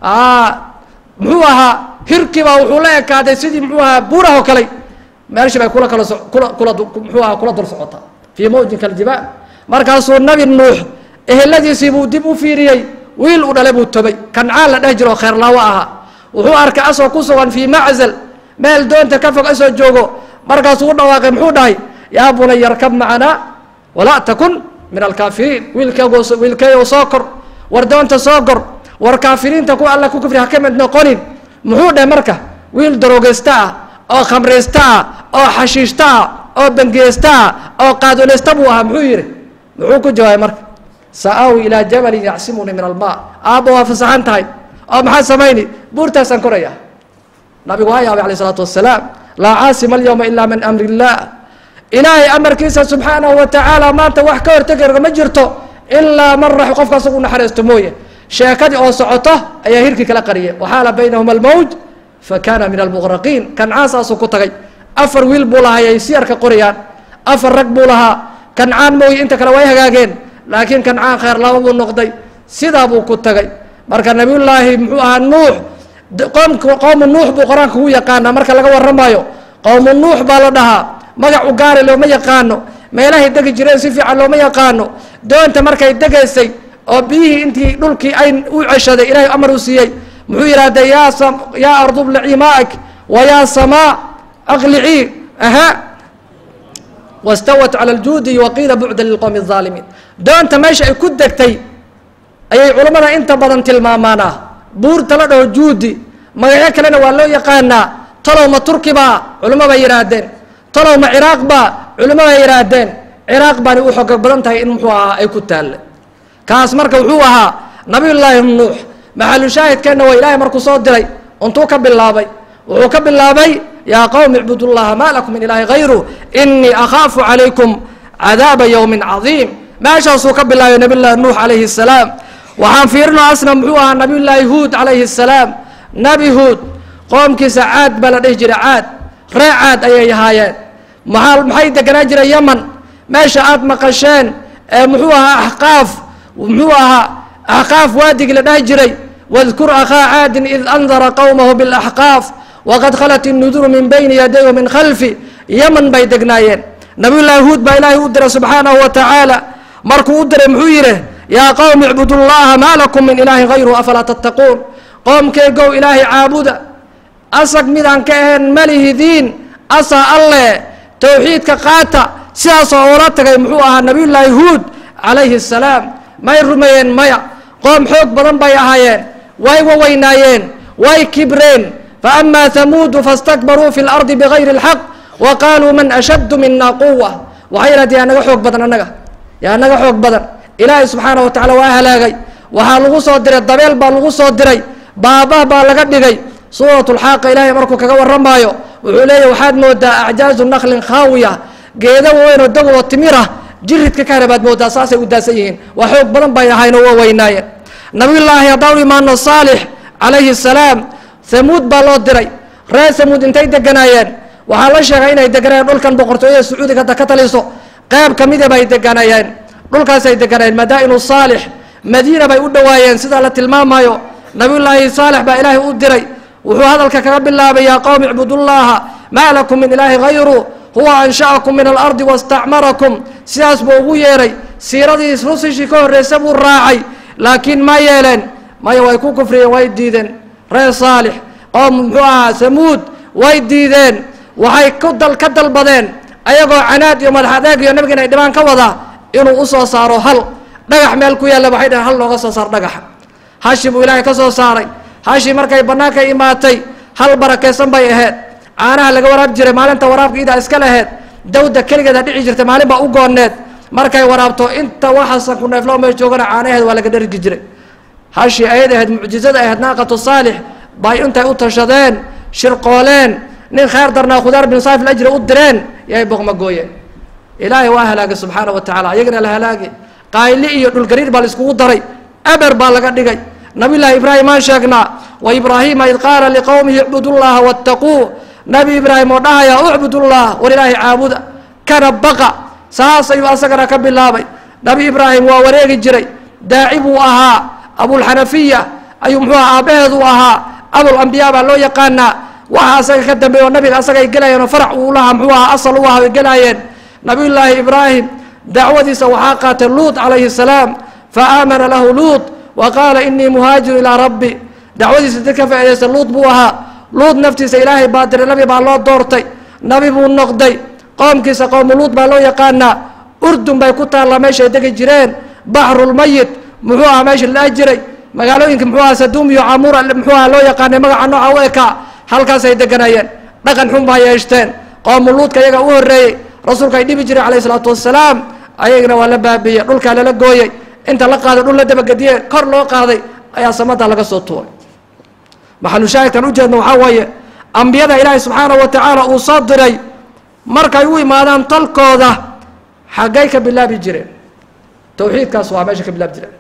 muxuu ahaa hirkii baa wuxuu la ekaaday sidii muxuu ahaa buurahoo kale meeshii bay kula kala so kula kula muxuu ahaa kula dul socotaa fii mawjin kaljibaal markaasuu nabi nuux eheladiisii buu dib u fiiriyey wiil u dhale buu tobay kancaan la dheh jiro kheerlaawo ahaa wuxuu arkay asoo ku sugan fii maczal meel doonta ka fog asoo joogo markaasuu u dhawaaqay muxuu dhahay yaa bunay yarkab macanaa walaa takun min alkaafiriin wiilkg wiilkeeyow soo kor war doonta soo kor war kaafiriinta ku alla ku kufri ha ka mid noqonin muxuu dhahay marka wiil daroogeysta ah oo khamraysta ah oo xashiishta ah oo bangeysta ah oo qaadoleysta buu ahaa muxuu yihi muxuu ku jawaabay marka sa-aawi ilaa jabalin yacsimuni min almaa aabba waa fasaxan tahay oo maxaa samayni buurtaasaan koraya nabigu waa yaabay alayh isalaatu wasalaam laa caasima alyawma ilaa min amri illah ilaahay amarkiisa subxaanahu wa tacaala maanta wax ka hortegi ma jirto ilaa man rax qofka asagu naxariisto mooye sheekadii oo socoto ayaa hirkii kala qariyay waxaala baynahuma almawj fa kaana min almuqraqiin kancaan saasuu ku tagay afar wiil buu lahaa ay siyarka qorayaan afar rag buu lahaa kancaan mooye inta kale way hagaageen laakiin kancaan kheer laba buu noqday sidaa buu ku tagay marka nabiyullaahi muxuu ahaa nuux qoomk qowmu nuux buu qur-aanka ugu yaqaanaa marka laga warramayo qowmu nuux baa la dhahaa magac u gaari looma yaqaano meelahay degi jireen si fiican looma yaqaano doonta markay degaysay oo biyihii intii dhulkii ay u ceshaday ilaahay amar u siiyey muxuu yidhahdee yaa yaa ardu blicii maa'ak wa yaa samaa aqlicii aha wastawat cala aljuudi waqiila bucda lilqowmi الظaalimiin doonta meesha ay ku degtay ayay culammada inta badan tilmaamaanaa buurta la dhaho juudi magacyo kalena waa loo yaqaanaa talow ma turki baa culamo bay yidhaahdeen talow ma ciraaq baa culamo bay yidhaahdeen ciraaq baani u xoga badan tahay in muxuu ahaa ay ku taalle kaas marka wuxuu ahaa nabiyullaahi nuux maxalu shaahidkeenna waa ilaahay markuu soo diray untuu ka bilaabay wuxuu ka bilaabay yaa qowmi icbud llaha maa lakum min ilaahi hayru inii akhaafu calaykum cadaaba yowmin cadiim meeshaasuu ka bilaabay nabiy llaahi nuux calayhi الsalaam waxaan fiirino asna muxuu ahaa nabiy llaahi huud calayhi الsalaam nebi huud qoomkiisa caad baa la dhihi jiray caad ree caad ayay ahaayeen maa maxay deganaa jiray yaman meesha aada maqasheen ee muxuu ahaa axqaaf muxuu ahaa axqaaf waadigii la dhahi jiray wadkur akhaa caadin id andara qowmahu biاlaxqaaf waqad khalat innuduru min bayni yaday wa min khalfi yaman bay degnaayeen nabiyullaahi huud baa ilaahay u diray subxaanahu wa tacaala markuu u diray muxuu yidhi yaa qowmi icbudu llaha maa lakum min ilaahin hayruhu afalaa tattaquun qoomkeygow ilaahay caabuda asag midaan ka ahayn malihidiin asa alle towxiidka qaata sidaasoo oola tagay muxuu ahaa nabiyullaahi huud calayhi الsalaam may rumeeyeen maya qoom xoog badan bay ahaayeen way waweynaayeen way kibreen faama hamuudu faاstakbaruu fi اlardi bigayri اlxaq wa qaaluu man ashaddu mina quwa waxay yidhahdeen yaa naga xoog badan annaga yaa naga xoog badan ilaahay subxaana wa tacala waa halaagay waxaa lagu soo diray dabeel baa lagu soo diray baabah baa laga dhigay suurat lxaaqa ilaahay markuu kaga warramaayo wuxuu leeyahy waxaad moodaa acjaazu naklin khaawiya geeda weynoo dagoo timirah jiridka ka hara baad moodaa saasay u daasan yihiin waa xoog badan bay ahaynoo waa weynaayeen nabiyullaahi haddaan imaano saalix calayhi salaam hamuud baa loo diray reer hamuud intay deganaayeen waxaa la sheegay inay deganayeen dhulkan boqortooyada sacuudiga hadda ka taliso qeyb ka mida bay deganayeen dhulkaasay deganayeen madaa'inu saalix madiina bay u dhowaayeen sidaa la tilmaamayo nabiyullaahi saalex baa ilaahay u diray wuxuu hadalka kaga bilaabay yaa qowmi icbudullaaha maa lakum min ilaahi hayru huwa ansha'akum min alardi wastacmarakum sidaas buu ugu yeeray siiradii rusushii ka horreysa buu raacay laakiin ma yeeleen maya way ku kufriyeen way diideen reer saalix qoom muxuu ahaa samuud way diideen waxay ku dal ka dalbadeen ayagoo canaad iyo madax adeeg iyo nabiga inay dhibaan ka wada inuu usoo saaro hal dhagax meel ku yaalla waxay dhaheen hal looga soo saar dhagaxa hashi buu ilaahay ka soo saaray hashi markay bannaanka imaatay hal barakaysan bay ahayd caanaha laga waraab jiray maalinta waraabka idaa iska laheyd dawda keligeeda dhici jirtay maalin baa u gooneed markay waraabto inta waxaasan ku neefloo meel joogana caanaheed waa laga dhargi jiray hashi ayad ahayd mucjizada ahayd naaqatu saalix bay intay u tashadeen shirqooleen nin khayr darnaa khudaar bin saif ajri u direen yay boqma gooyeen ilaahay waa halaagay subxaana wa tacala ayagana la halaagay qaayli iyo dhulgariir baa la iskugu daray eber baa laga dhigay nabiy llaahi ibraahim aan sheegnaa wa ibraahiima id qaala liqowmihi icbudu llaha waataquu nabi ibraahim oo dhahaya ucbudullah war ilaahay caabuda kana baqa saas ayuu asagana ka bilaabay nabi ibraahim waa wareegi jiray daaci buu ahaa abulxanafiya ayuu muxuu aha aabbaheedu ahaa abulambiyaa baa loo yaqaanaa waxa asaga ka dambeeya oo nabiga asaga ay gelayeen oo farac uu lahaa muxuu ahaa asal u aha ay gelaayeen nabiyullaahi ibraahim dacwadiisa waxaa qaatay luut calayhi salaam fa aamana lahu luut wa qaala inii muhaajiru ilaa rabbi dacwadiisa dad ka faaidaysta luut buu ahaa luut naftiisa ilaahay baa diray nabi baa loo doortay nabi buu noqday qoomkiisa qowmu luut baa loo yaqaanaa urdun bay ku taallaa meeshay degi jireen baxrulmayit muxuu aha meesha la jiray magaalooyinka muxuu aha saduum iyo camuura muxuu aha loo yaqaanay magaca nooca u ekaa halkaasay deganayeen dhaqan xun baa yeeshteen qoomu luudka iyaga u horreeyey rasuulka ay dhibi jiray calayhi isalaatu wassalaam ayagana waa la baabiiyey dhulkaa lala gooyey inta la qaaday dhul la dabagediye kor loo qaaday ayaa samada laga soo tuuray maxalushaahidkan ujeedna waxaa weeye ambiyada ilaahay subxaanahu wa tacaala uu soo diray markay u imaadaan talkooda xaggay ka bilaabi jireen tawxiidkaas waa meesha ka bilaabi jireen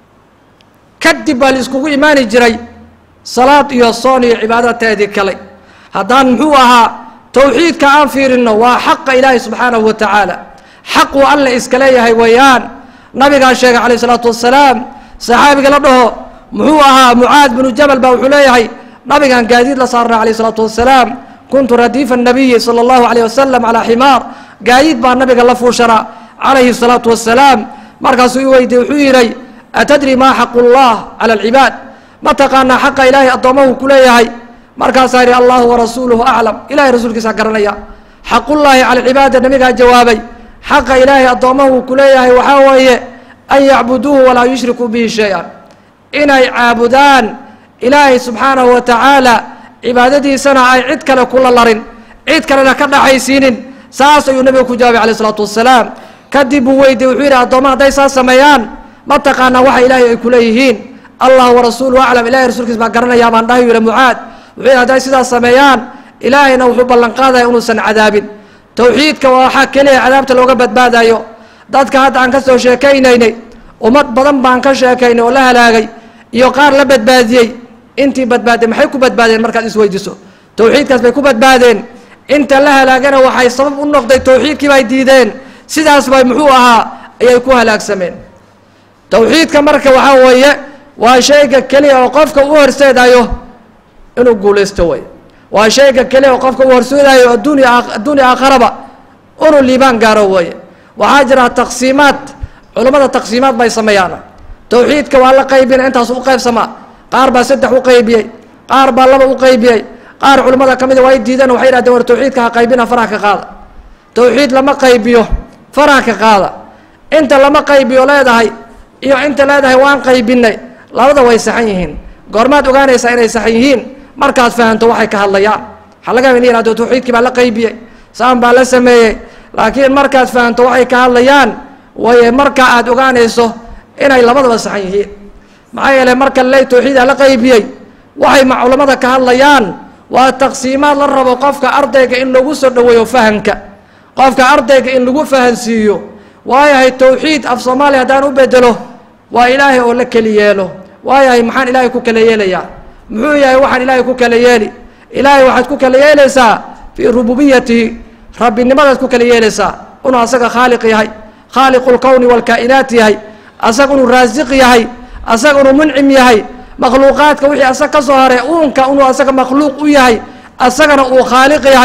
kadib baa la iskugu imaani jiray salaad iyo soon iyo cibaadateedii kale haddaan muxuu ahaa tawxiidka aan fiirino waa xaqa ilaahay subxaanahu wa tacaala xaquu alle iska leeyahay weeyaan nabigaa sheegay calayh isalaatu wassalaam saxaabiga la dhaho muxuu ahaa mucaad binu jabal baa wuxuu leeyahay nabigaan gaadiid la saarnay calayh isalaatu wassalaam kuntu radiifa nabiyi sala allahu calayh wasalam calaa ximaar gaadiid baa nabiga la fuushanaa calayhi salaatu wassalaam markaasuu i weydiye wuxuu yidhay atadri maa xaqu llah cala alcibaad ma taqaanaa xaqa ilaahay addoomahu ku leeyahay markaasaa yidhi allahu warasuuluhu aclam ilahay rasuulkiisaa garanaya xaqullaahi cala alcibaada nabigaa jawaabay xaqa ilaahay addoomahu ku leeyahay waxaa weeye an yacbuduuhu walaa yushrikuu bihi shay-an inay caabudaan ilaahay subxaanahu wa tacaala cibaadadiisana ay cid kale kula larin cid kalena ka dhaxaysiinin saas ayuu nabiga ku jawaabay calayh isalaatu wassalaam kadib buu weydiye wuxuu yidhi addooma hadday saas sameeyaan ma taqaanaa waxa ilaahay ay kuleeyihiin allah warasuuluhu aclam ilahay rasuulkiis baa garanayaa baan dhahay yidhi mucaad wuxuu yidhi hadday sidaas sameeyaan ilaahayna wuxuu ballan qaadaya inuusan cadaabin tawxiidka waa waxaa keliya cadaabta looga badbaadayo dadka hadda aan ka soo sheekaynaynay ummad badan baan ka sheekaynay oo la halaagay iyo qaar la badbaadiyey intii badbaadeen maxay ku badbaadeen markaad isweydiiso tawxiidkaas bay ku badbaadeen inta la halaagana waxay sabab u noqday tawxiidkii bay diideen sidaas bay muxuu ahaa ayay ku halaagsameen tawxiidka marka waxaa weeye waa shayga keliya oo qofka u horseedayo inuu guulaysto way waa shayga keliya oo qofka u horseedayo adduunya adduunya aakharaba inuu liibaan gaaro weeye waxaa jira taqsiimaad culammada taqsiimaad bay sameeyaan tawxiidka waa la qaybina intaas u qaybsamaa qaar baa saddex u qaybiyey qaar baa laba u qaybiyey qaar culimmada ka mida waa y diideen waxay yidhahdeen war tawxiidka ha qaybina faraha ka qaada tawxiid lama qaybiyo faraha ka qaada inta lama qaybiyo leedahay iyo inta leedahay waan qaybinay labada way saxan yihiin goormaad ogaanaysaa inay saxan yihiin markaad fahanto waxay ka hadlayaan waxaa laga in yihahdo tawxiidkii baa la qaybiyey saan baa la sameeyey laakiin markaad fahanto waxay ka hadlayaan way marka aad ogaanayso inay labadaba saxan yihiin maxaa yeeley marka ley tawxiida la qaybiyey waxay ma culamada ka hadlayaan waa taqsiimaad la rabo qofka ardayga in lagu soo dhoweeyo fahamka qofka ardayga in lagu fahansiiyo waayahay tawxiid af soomaaliya haddaan u bedelo waa ilaahay oo la keli yeelo waayahay maxaan ilaahay ku kala yeelayaa muxuu yahay waxaan ilaahay ku kala yeeli ilaahay waxaad ku kala yeelaysaa fii rububiyatihi rabbinimadaad ku kala yeelaysaa inuu asaga khaaliq yahay khaaliqu lkowni waalkaa'inaat yahay asaga inuu raasiq yahay asaga inuu muncim yahay makhluuqaadka wixii asaga ka soo haray uunka inuu asaga makhluuq u yahay asagana uu khaaliq yahay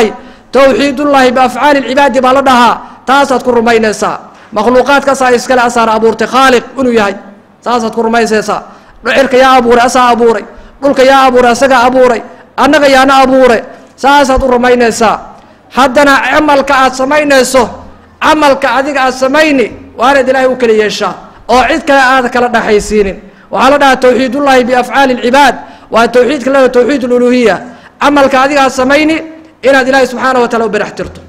towxiidullaahi biafcaali lcibaadi baa la dhahaa taasaad ku rumaynaysaa makhluuqaadkaasaa iskale asaana abuurtay khaaliq inuu yahay saasaad ku rumaysaysaa cirka yaa abuuray asaa abuuray dhulka yaa abuuray asagaa abuuray annaga yaana abuure saasaad u rumaynaysaa haddana camalka aad samaynayso camalka adiga aad samayni waa inaad ilaahay u kala yeeshaa oo cid kale aad kala dhaxaysiinin waxaa la dhahaa towxiidullaahi biafcaali lcibaad waa towxiidka la towxiid luluhiya camalka adiga aad samayni inaad ilaahay subxaana wa taala u berax tirto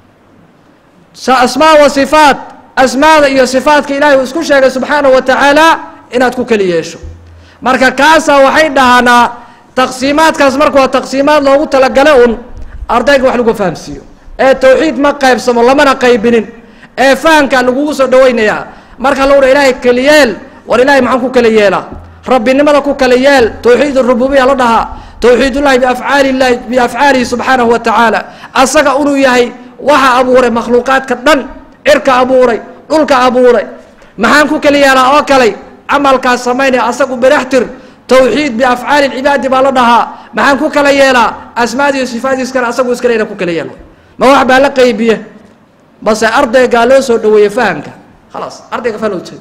asmaa wa sifaat asmaada iyo sifaatka ilaahay uu isku sheegay subxaana wa tacaala inaad ku keli yeesho marka kaasaa waxay dhahanaa taqsiimaadkaas marka waa taqsiimaad loogu talagala un ardayga wax lagu fahamsiiyo ee towxiid ma qaybsamo lamana qaybinin ee fahamkaa lagugu soo dhawaynayaa marka lagu dha ilaahay keliyeel war ilaahay maxaan ku kala yeelaa rabbinimada ku kala yeel towxiid rububiya la dhahaa towxiidullahi biafcaali llahi biafcaalihi subxaanahu wa tacaala asaga inuu yahay waxa abuuray makhluuqaadka dhan cirka abuuray dhulka abuuray maxaan ku kala yeelaa oo kaley camalkaas samaynaya asagu beraxtir towxiid biafcaali lcibaadi baa la dhahaa maxaan ku kala yeelaa asmaadiiyo sifaadiiskana asagu iskale ina ku kala yeelo ma wax baa la qaybiye base ardaygaa loo soo dhaweeye fahamka khalaas ardayga faham ujeeda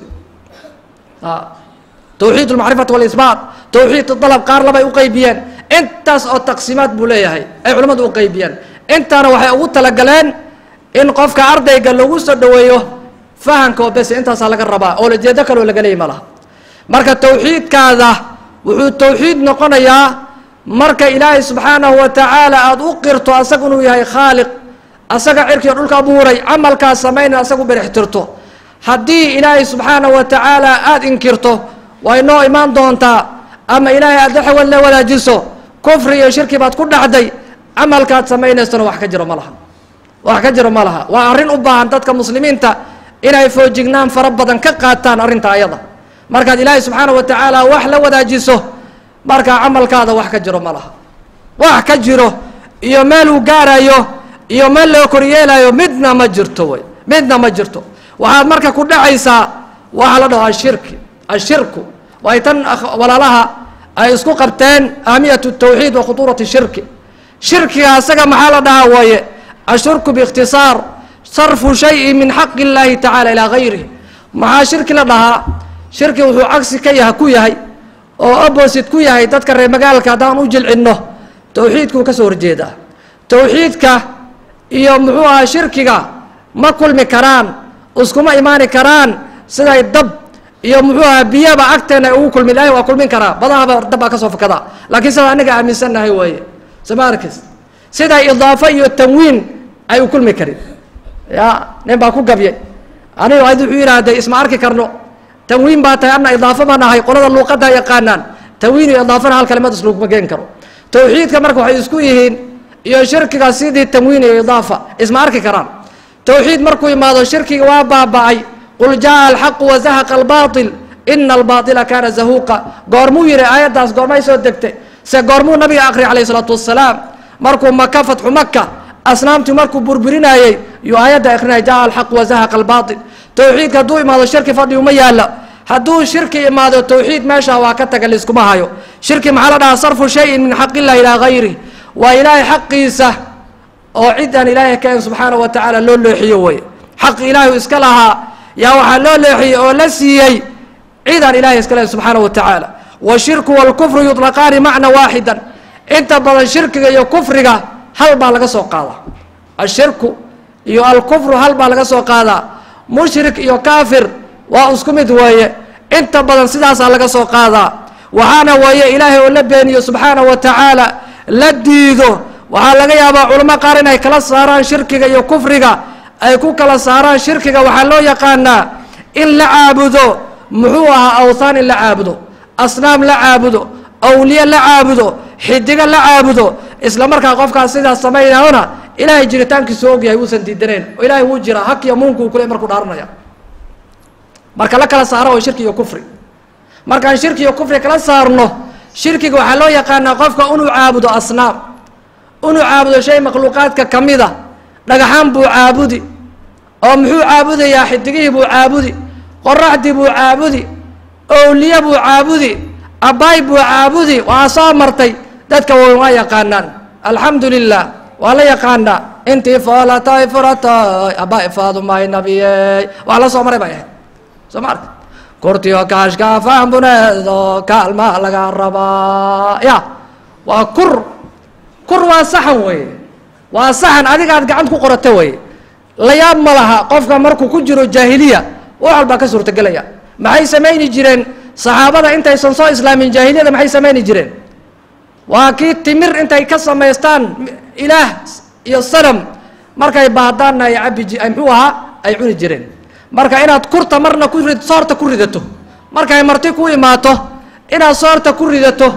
towxiid almacrifati walisbaat towxiid dalab qaar labay u qaybiyeen intaas oo taqsiimaad buu leeyahay ay culimmadu u qaybiyeen intaana waxay ugu talagaleen in qofka ardayga lagu soo dhaweeyo fahamka oo bes intaasaa laga rabaa oo lajeedo kaloo laga leeyay ma laha marka towxiidkaada wuxuu towxiid noqonayaa marka ilaahay subxaanahu wa tacaala aada u qirto asaga inuu yahay khaaliq asaga cirkiio dhulka abuuray camalkaas samayna asagu berextirto haddii ilaahay subxaanahu wa tacaala aada inkirto way noo imaan doontaa ama ilaahay aada xawad la wadaajiso kufri iyo shirki baad ku dhacday camalkaad samaynaysana wax ka jiro ma laha wax ka jiro ma laha waa arrin u baahan dadka muslimiinta inay foojignaan fara badan ka qaataan arrinta ayada markaad ilaahay subxaana wa tacaala wax la wadaajiso markaa camalkaada wax ka jiro ma laha wax ka jiro iyo meel uu gaarayo iyo meel loo koryeelayo midna ma jirto wey midna ma jirto waxaad marka ku dhacaysaa waxaa la dhaho ashirki ashirku way tan walaalaha ay isku qabteen ahamiyat tawxiid wa khutuurat shirki shirkiga asaga maxaa la dhahaa waaye ashirku biikhtisaar sarfu shayi min xaqi اllahi tacala ilaa gayrih maxaa shirki la dhahaa shirki wuxuu cagsi ka yaha ku yahay oo opposite ku yahay dadka reer magaalka haddaan u jilcinno towxiidkuu ka soo horjeedaa towxiidka iyo muxuu ahaa shirkiga ma kulmi karaan iskuma imaani karaan siday dab iyo muxuu ahaa biyaba agteena ugu kulmi ilahay waa kulmin karaa badahaba dab baa ka soo fakada laakiin sidaa anaga aaminsannahay waaye soma arkis siday idaafo iyo tanwiin ay u kulmi karin ya nin baa ku gabyay anigo ad wuxuu yidhaahday isma arki karno tanwiin baa tahay ana idaafo baan ahay qolada luuqadda yaqaanaan tanwiin iyo idaafana hal kalimad islaguma geen karo towxiidka marka waxay isku yihiin iyo shirkiga sidii tanwiin iyo idaafa isma arki karaan towxiid markuu imaado shirkiga waa baaba'ay qul jaءa alxaqu wazahaqa albaaطil ina albaaطila kaana zahuuqa goormuu yihi aayaddaas goormay soo degtay se goormuu nabiga akhriyay alayh isalaatu wasalaam markuu maka fatxu maka asnaamtii markuu burburinayey yuu aayadda akrinaya jaءa alxaqu wazahaqa albaaطil towxiidka hadduu imaado shirki fadhi uma yaala hadduu shirki imaado towxiid meesha waa ka taga layskuma hayo shirki maxaa la dhahaa sarfu shayin min xaq illahi ilaa gayrih waa ilaahay xaqiisa oo cid aan ilaahay kaen subxaana wa tacaala loo leexiyo wey xaq ilaahay iska lahaa yaa waxaa loo leexiyey oo la siiyey cid aan ilahay iska lahayn subxaana wa tacaala washirku wاlkufru yuطlaqaani macna waaxida inta badan shirkiga iyo kufriga hal baa laga soo qaadaa ashirku iyo alkufru hal baa laga soo qaadaa mushrik iyo kaafir waa isku mid weeye inta badan sidaasaa laga soo qaadaa waxaana weeye ilaahay oo la beeniyo subxaana wa tacaala la diido waxaa laga yaabaa culamo qaar inay kala saaraan shirkiga iyo kufriga ay ku kala saaraan shirkiga waxaa loo yaqaanaa in la caabudo muxuu ahaa awthaan in la caabudo asnaam la caabudo awliye la caabudo xidigo la caabudo isla markaa qofkaas sidaas samaynayona ilaahay jiritaankiisu ogyahay uusan diidanayn oo ilaahay wuu jiraa hak iyo muunkuu kule markuu dhaaranaya marka la kala saaro oo shirki iyo kufri markaan shirki iyo kufri kala saarno shirkiga waxaa loo yaqaanaa qofka inuu caabudo asnaam inuu caabudo shay makhluuqaadka ka mida dhagaxaan buu caabudi oo muxuu caabudayaa xidigihii buu caabudi qoraxdii buu caabudi owliye buu caabudi abbaay buu caabudi waa soo martay dadka waa yaqaanaan alxamdu lilah waa la yaqaanaa intii foolatay furatay aba ifaadumay nabiyey waa la soo maray bay ahayd soo ma arka kurtiyo kaashka faambuneedo kaalmaa laga rabaa ya waa kur kur waa saxan weye waa saxan adigaad gacant ku qorata weye layaab ma laha qofka markuu ku jiro jaahiliya wax walbaa ka suurtagelaya maxay samayni jireen saxaabada intaysan soo islaamin jaahiliyada maxay samayni jireen waa kii timir intay ka samaystaan ilaah iyo sanam markay baahdaanna ay cabi ji ay muxuu ahaa ay cuni jireen marka inaad kurta marna ku rid soorta ku ridato markay marti ku imaato inaad soorta ku ridato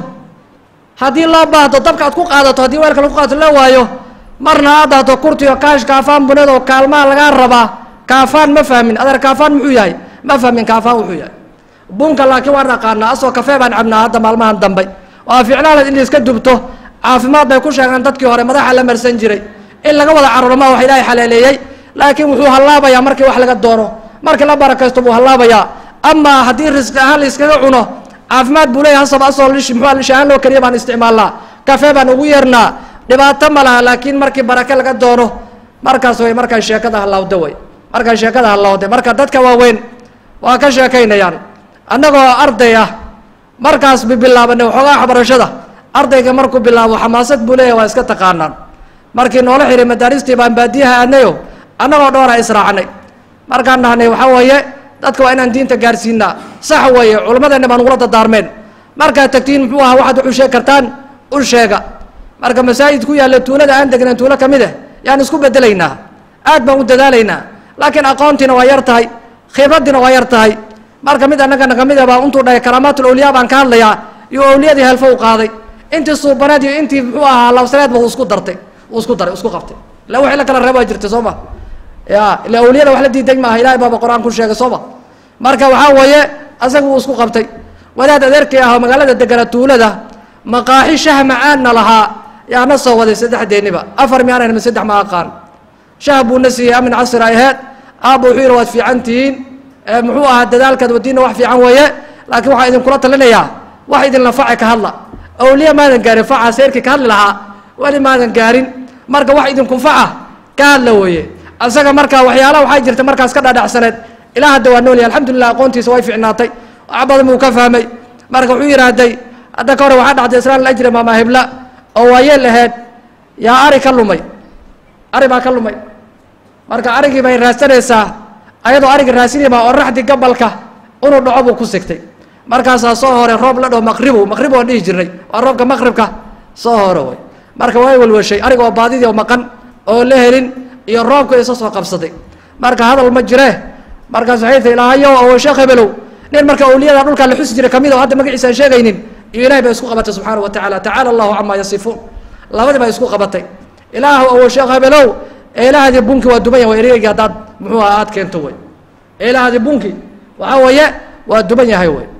haddii loo baahdo dabka aad ku qaadato haddii weelka lagu qaadato la waayo marna aad dahdo kurtiyo kaash kaafaan bunado kaalmaa lagaa rabaa kaafaan ma fahmin adeer kaafaan muxuu yahay ma fahmin kaafaan wuxuu yahay bunka laakiin waan aqaanaa asoo kafee baan cabnaa hadda maalmahan dambe waa ficlaanad in iska dubto caafimaad bay ku sheegaan dadkii hore madaxa la marsan jiray in laga wada carurma wax ilaahay xaleeleeyey laakiin wuxuu hallaabayaa markii wax laga doono markii la barakaysto buu hallaabayaa amaa haddii risqi ahaan la iskaga cuno caafimaad buu leeyahay hasab asoo lish muxuu lish ahaan loo kariya baan isticmaalnaa kafee baan ugu yeernaa dhibaato ma laha laakiin markii barake laga doono markaas way markay sheekada hallawda way markay sheekada hallawda marka dadka waaweyn waa ka sheekaynayaan annagoo arday ah markaas bibilaabanay waxoogaa waxbarashada ardayga markuu bilaabo xamaasad buu leeyahy waa iska taqaanaan markii noola xiray madaaristii baan baadiyaha aadnayo annagoo dhoora israacnay markaan nahnay waxaa weeye dadka waa inaan diinta gaarsiinaa sax weeye culimmadeenna baan ugula dadaarmeen markaad tagtiin muxuu ahaa waxaad wuxuu sheegi kartaan u sheega marka masaajid ku yaalla tuulada aan degnan tuulo ka mid ah yaan isku bedelaynaa aad baan u dadaalaynaa laakiin aqoontiina waa yar tahay khibraddiina waa yar tahay marka mid annagana kamid a baa intuu dhahay karaamaatul awliyaa baan ka hadlayaa iyo awliyadii helfo u qaaday intii suubaneed iyo intii muxuu ahaa labsaneedba uu isku dartay uu isku daray isku qabtay ila wixii la kala reeb waa jirtay soo ma ya ila awliyada wax la diiday maaha ilahay baaba qur-aan ku sheegay soo ma marka waxaa weeye asaga uu isku qabtay wadaad adeerkii ah oo magaalada degana tuulada maqaaxi shah macaanna lahaa yaana soo waday saddexdeeniba afar miyaanayna ma saddex ma aqaan shah buuna siiyey amin casir ay aheyd aabba wuxuu yidhi waad fiican tihiin muxuu ahaa dadaalkaad wadiina wax fiican weeye laakiin waxaa idinkula talinayaa wax idinla face ka hadla awliya maadan gaarin faca seyrkii ka hadli lahaa weli maadan gaarin marka wax idinkunfaca ka hadla weeye asaga marka waxyaalaha waxaa jirta markaas ka dhadhacsaneed ilaa hadda waa noolyahay alxamdulilah aqoontiisa way ficnaatay wax badan buu ka fahmay marka wuxuu yidhaahday hadda ka hore waxaa dhacday islaan ajri maama hibla oo waayeel aheyd yaa ari ka lumay ari baa ka lumay marka arigii bay raadsanaysaa ayadoo ariga raasinayba oo raxdi gabalka inuu dhaco buu ku sigtay markaasaa soo hore roob la dhaho maqribu maqrib waan dhihi jirnay waa roobka maqribka soo hore way marka way walwashay ariga oo baadidii oo maqan oo la helin iyo roobka isa soo qabsaday marka hadal ma jiree markaas waxay tahi ilaahayo oo sheekh hebelow nin marka awliyada dhulkaa la xusi jiray kamid oo hadda magaciisa aan sheegaynin iyo ilahay bay isku qabatay subxaana wa tacaala tacaala allahu camaa yasifuun labadii baa isku qabatay ilaahu owo sheekh hebelow eelahaadii bunki waa duban yahay ereygi haddaad muxuu aha aad keento wey eelahaadii bunki waxaa weeye waa duban yahay wey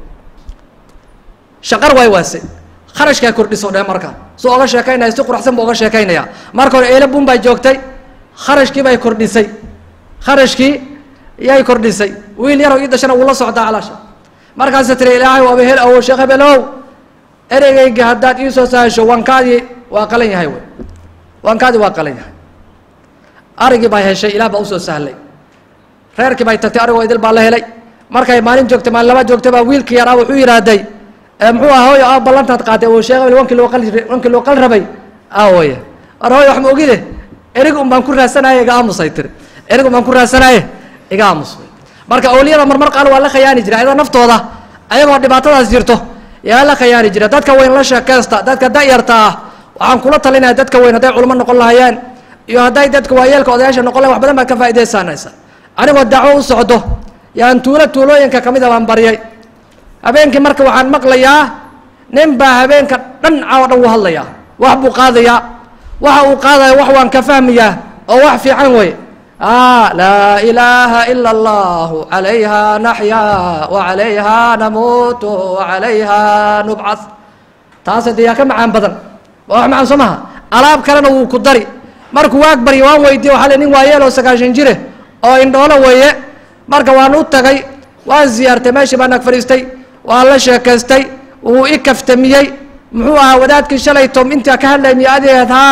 shaqar waay waase kharashkaa kordhiso dheh marka su oga sheekaynaya si quruxsan buu oga sheekaynaya marka hore eele bun baa joogtay kharashkii bay kordhisay kharashkii yay kordhisay wiil yarow ii dashana wuu la socdaa calaasha markaasa tiri ilaahay waaba hel awo sheekh hebelow ereygayga haddaad iisoo sahasho wankaadii waa qalan yahay wey wankaadii waa qalan yahay arigii baa heshay ilaah baa usoo sahlay reerkii bay tagtay arigoo idil baa la helay markay maalin joogtay maalin labaad joogtay baa wiilkii yaraa wuxuu yidhaahday muxuu ah hooyo a ballantaad qaatay oo sheekh hebel wankii loo qal wankii loo qal rabay awoye war hooyo wax ma ogide erig un baan ku raadsanaye iga aamusay tiri erig un baan ku raadsanaye iga aamus marka awliyada marmar qaal waa la khayaani jira ayadoo naftooda ayagoo dhibaatadaas jirto yaa la khayaani jira dadka weyn la sheekeysta dadka da-yarta ah waxaan kula talinaya dadka weyn hadday culmo noqon lahayeen iyo hadday dadka waayeelka odayaasha noqon lahayen wax badan baad ka faaidaysanaysa anigoo dacwo u socdo yaan tuulo tuulooyinka kamid a baan baryay habeenkii marka waxaan maqlayaa nin baa habeenka dhan caawo dhan wuu hadlayaa wax buu qaadayaa waxa uu qaadaya wax waan ka fahmayaa oo wax fiican wey laa ilaaha ila allahu calayha naxyaa wacalayha namuutu wacalayha nubcad taase dee yaa ka macaan badan waa wax macaan soo maha alaab kalena wuu ku dari markuu waag barya waan weydiye waxaa le nin waayeel oo sagaashan jire oo indhoolo weeye marka waan u tagay waan ziyaartay meeshii baan ag fadhiistay waan la sheekaystay wuu i kaftamiyey muxuu ahaa wadaadkii shalay tom intaa ka hadlay miyo adeed haa